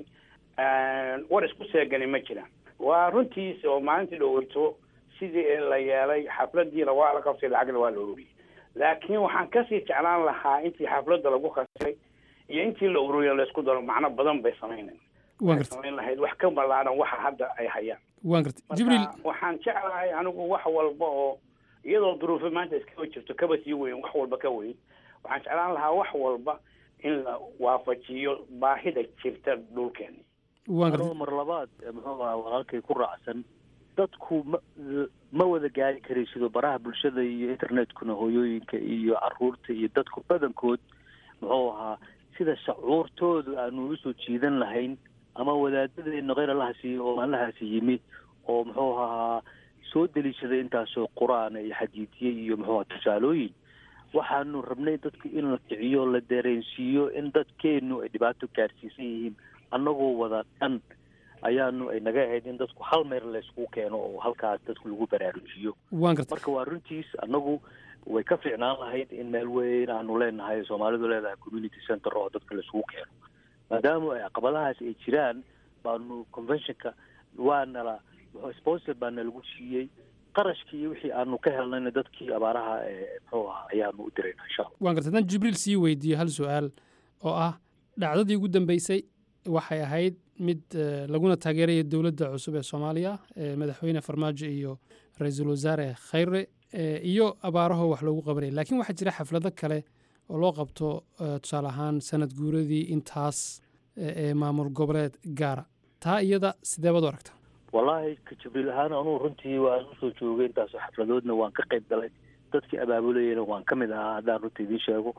war isku seegani ma jiraan waa runtiis oo maalintii dhoweyto sidii la yeelay xafladiina waa la qabtay lacagna waa la ururiyey laakiin waxaan kasii jeclaan lahaa intii xafladda lagu khasray iyo intii la ururiyo laysku daro macno badan bay samaynayn waan Waxay gartay samayn lahayd wax ka ballaaran waxa hadda ay hayaan waan gartay jibriil marka waxaan jeclahay anigu wax walba oo iyadoo duruufo maanta iskaga jirto kaba sii weyn wax walba ka weyn waxaan jeclaan lahaa wax walba in la waafajiyo baahida jirta dhulkeeni waan gartay anoo mar labaad eh, muxuu ahaa walaalkay ku raacsan dadku ma ma wada gaari karaysido baraha bulshada iyo internetkuna hooyooyinka iyo caruurta iyo dadku badankood muxuu ahaa sida shacuurtoodu aanu usoo jiidan lahayn ama wadaadadeena kheyr allahaasi oo allahaasi yimi oo muxuu ahaa soo deliishaday intaasoo qur-aan iyo xadiidye iyo muxuu ahaa tusaalooyin waxaanu rabnay dadku in la kiciyo la dareensiiyo in dadkeenu ay dhibaato gaarsiisan yihiin annagoo wada dhan ayaanu ay naga ahayd in dadku hal meer layskugu keeno oo halkaas dadku lagu baraarujiyo waan gartay marka waa runtiis annagu way ka fiicnaan lahayd in meel weyn aanu leenahay soomaalidu leedahay community center oo dadka laisugu keeno maadaama ay caqabadahaas ay jiraan baanu conventionka waana la sponsor baana lagu siiyey qarashkii iyo wixii aanu ka helnayna dadkii abaaraha ee muxuu ahaa ayaanu u dirayna insha allah waan gartay haddaan jibriil sii weydiiyo hal su-aal oo ah dhacdadii ugu dambeysay waxay ahayd mid eh, laguna taageeraya dowladda cusub ee soomaaliya ee madaxweyne farmaajo iyo ra-iisul wasaare khayre eh, iyo abaaraho wax loogu qabanaya laakiin waxaa jira xaflado kale oo loo qabto eh, tusaale ahaan sanad guuradii intaas eh, ee maamul goboleed gaara taa iyada sidee baad u aragtaa wallaahi ka jibriil ahaan anugu runtii waan usoo joogay intaasoo xafladoodna waan ka qayb galay dadkii abaabulayana waan ka mid ahaa haddaan runta idiin sheego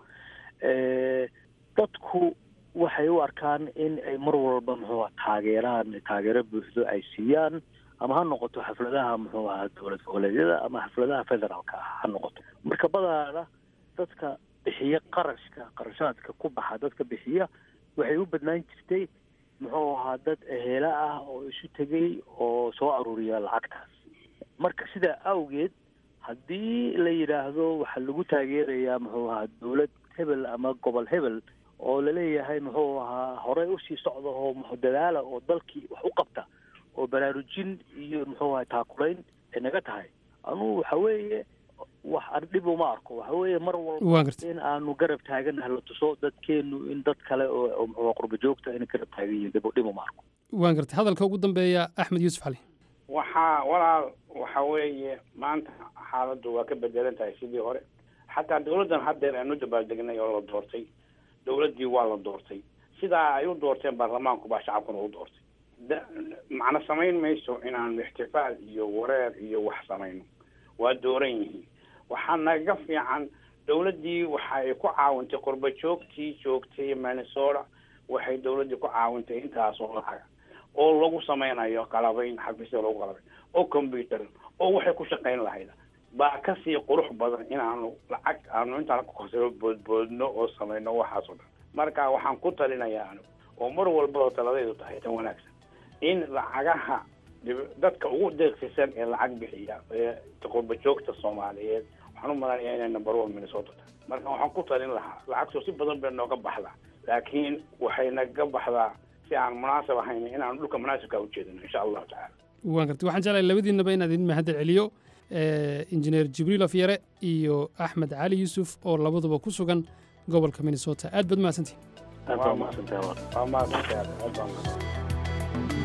Eh, dadku waxay u arkaan in ay mar walba muxuu aha taageeraan taageero buuxdo ay siiyaan ama ha noqoto xafladaha muxuu ahaa dowlad goboleedyada ama xafladaha federaalka ah ha noqoto marka badaana dadka bixiya qarashka qarashaadka ku baxa dadka bixiya waxay u badnaan jirtay muxuu ahaa dad eheela ah oo isu tegay oo soo aruuriya lacagtaas marka sidaa awgeed haddii la yidhaahdo waxaa lagu taageerayaa muxuu ahaa dowlad hebel ama gobol hebel oo laleeyahay muxuu ahaa horey usii socda oo muxuu dadaala oo dalkii wax u qabta oo baraarujin iyo muxuu ahaa taakulayn ay naga tahay anugu waxa weeye wax aan dhib uma arko waxa weeye mar Waan walba gartay. in aanu garab taaganahay la tuso dadkeenu in dad kale oo oo muxuu ahaa qurba joogta inay garab taagan yihiin dhib dhib uma arko waan gartay hadalka ugu dambeeya axmed yuusuf cali waxaa walaal waxa weeye maanta xaaladdu waa ka bedelan tahay sidii hore xataa dowladdan haddeer aanu dabaaldegnay oo la doortay dowladdii waa la doortay sidaa ay u doorteen baarlamaanku baa shacabkuna u doortay da- macno samayn mayso inaanu ixtifaal iyo wareer iyo wax samayno waa dooran yihiin waxaa naga fiican dowladdii waxa ay ku caawintay qurba joogtii joogtay minnesota waxay dowladdii ku caawintay intaas oo lacaga oo lagu samaynayo qalabayn xafiisya lagu qalabayn oo computer oo waxay ku shaqayn lahayd baa kasii qurux badan inaanu lacag aanu intaan ku korsano boodboodno oo samayno waxaas oo dhan marka waxaan ku talinayaa anigu oo mar walbaba taladaydu tahay tan wanaagsan in lacagaha dhib- dadka ugu deeqsisan ee lacag bixiya ee qurba joogta soomaaliyeed waxaan u malanayaa inay number one minnesota tahay marka waxaan ku talin lahaa lacagtoo si badan bay nooga baxdaa laakiin waxay naga baxdaa si aan munaasab ahayn inaanu dhulka munaasibka ujeedino insha allahu tacaala waan gartay waxaan jeclahay labadiinaba inaad idin mahadda celiyo eh, injineer jibriil afyare iyo axmed cali yuusuf oo labaduba ku sugan gobolka minnesota aad baad mahadsantihin waa mahadsantahay waa mahadsantahay aad baa mahadsan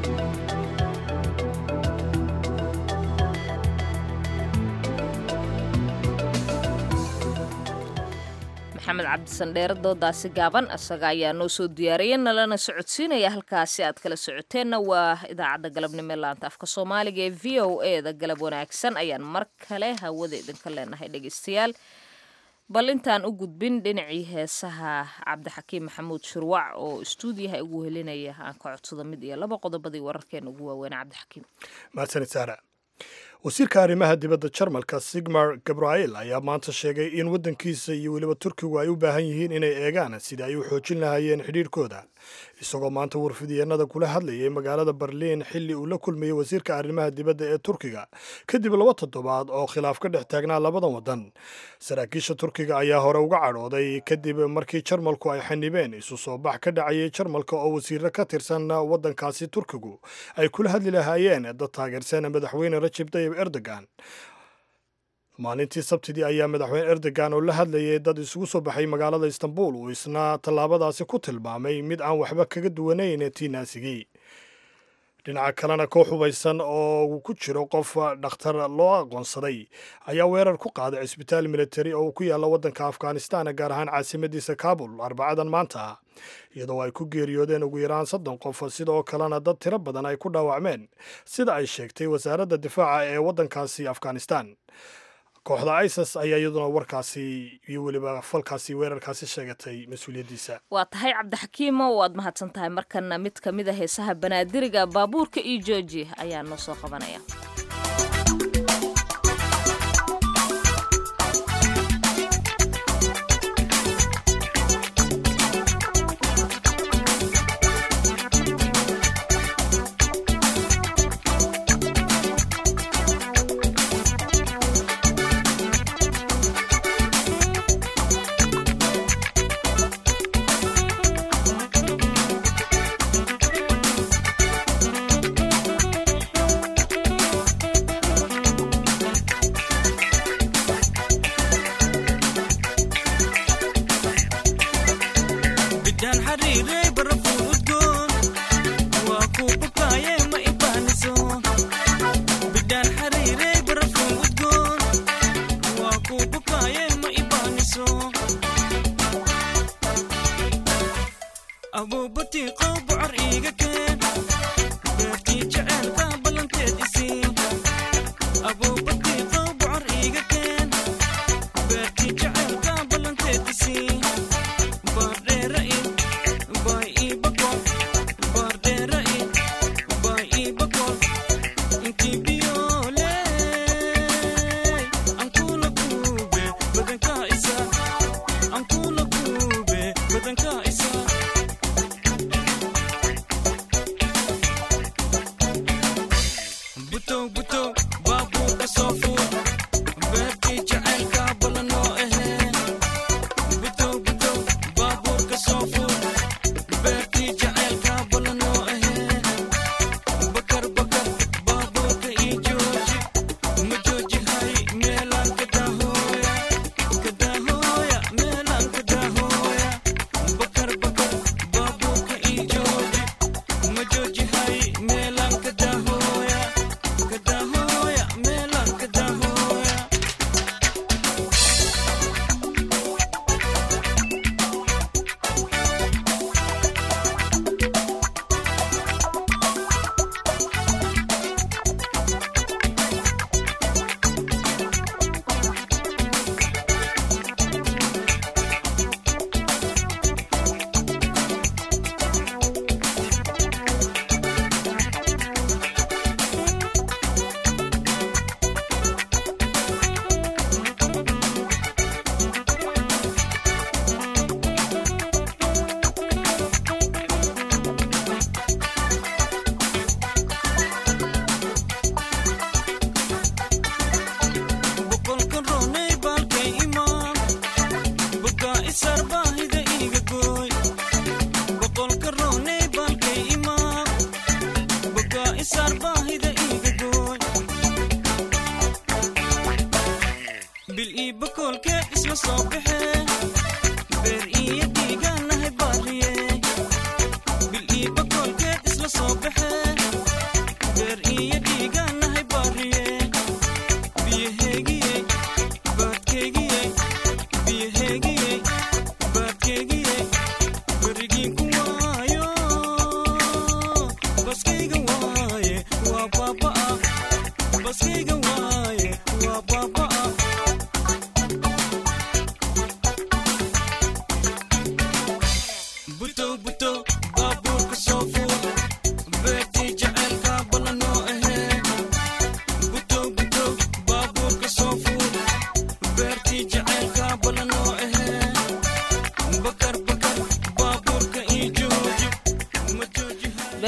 maxamed cabdisandheere doodaasi gaaban isaga ayaa noo soo diyaariyay nalana socodsiinaya halkaasi aad kala socoteenna waa idaacadda galabnimo ee laanta afka soomaaliga ee v o e da galab wanaagsan ayaan mar kale hawada idinka leenahay dhegeystayaal bal intaan u gudbin dhinacii heesaha cabdixakiim maxamuud shurwac oo istuudiyaha ugu helinaya aan ka codsado mid iyo laba qodobadii wararkeena ugu waaweyn cabdixakiim mahadsanid saara wasiirka arrimaha dibadda jarmalka sigmar gabrael ayaa maanta sheegay in waddankiisa iyo weliba turkigu ay u baahan yihiin inay eegaan sidii ay u xoojin lahaayeen xidhiidhkooda isagoo maanta warfidyeennada kula hadlayay magaalada berliin xilli uu la kulmayey wasiirka arrimaha dibadda ee turkiga kadib laba toddobaad oo khilaaf ka dhex taagnaa labadan waddan saraakiisha turkiga ayaa hore uga cadhooday kadib markii jarmalku ay xanibeen isu soo bax ka dhacayay jarmalka oo wasiirro ka tirsan waddankaasi turkigu ay kula hadli lahaayeen dad taageersan madaxweyne rajab tayyib erdogan maalintii sabtidii ayaa madaxweyne erdogan oo la hadlayay dad isugu soo baxay magaalada istanbul uu isna tallaabadaasi ku tilmaamay mid aan waxba kaga duwanayn tii naasigii dhinaca kalena koox hubaysan oo uu ku jiro qof dhakhtar loo aqoonsaday ayaa weerar ku qaaday cisbitaal militari oo uu ku yaalla waddanka afghanistan gaar ahaan caasimadiisa kabul arbacadan maanta iyadoo ay ku geeriyoodeen ugu yaraan soddon qof sidoo kalena dad tiro badan ay ku dhaawacmeen sida ay sheegtay wasaaradda difaaca ee waddankaasi afghanistan kooxda isis ayaa iyaduna warkaasi iyo weliba falkaasi weerarkaasi sheegatay mas-uuliyaddiisa waa tahay cabdixakiimo waad mahadsan tahay markana mid ka mid a heesaha banaadiriga baabuurka iyo jooji ayaa noo soo qabanaya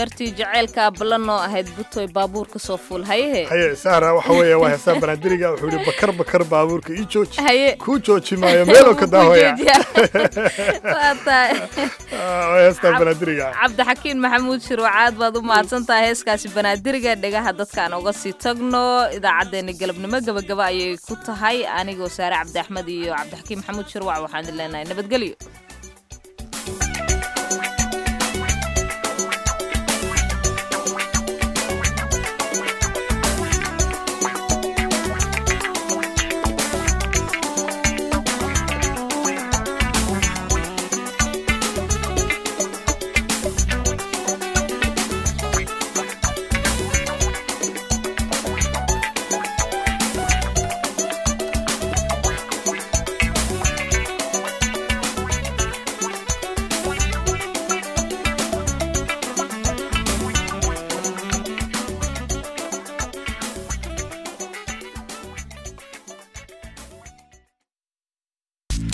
beertii jaceylka ballanoo ahayd butoy baabuurka soo fuul hayehe haye sahra waxa weeye waa heestaa banaadiriga wuxuu yihi bakar bakar baabuurka ii jooji haye kuu jooji maayo meeloo ka daahoya waa tahay waa heestaa banaadiriga cabdixakiin maxamuud shirwacaad baad u mahadsan tahay heeskaasi banaadiriga dhegaha dadkaan uga sii tagno idaacaddeenna galabnimo gabagaba ayay ku tahay anigoo saare cabdi axmed iyo cabdixakiin maxamuud shirwac waxaan idin leenahay nabadgelyo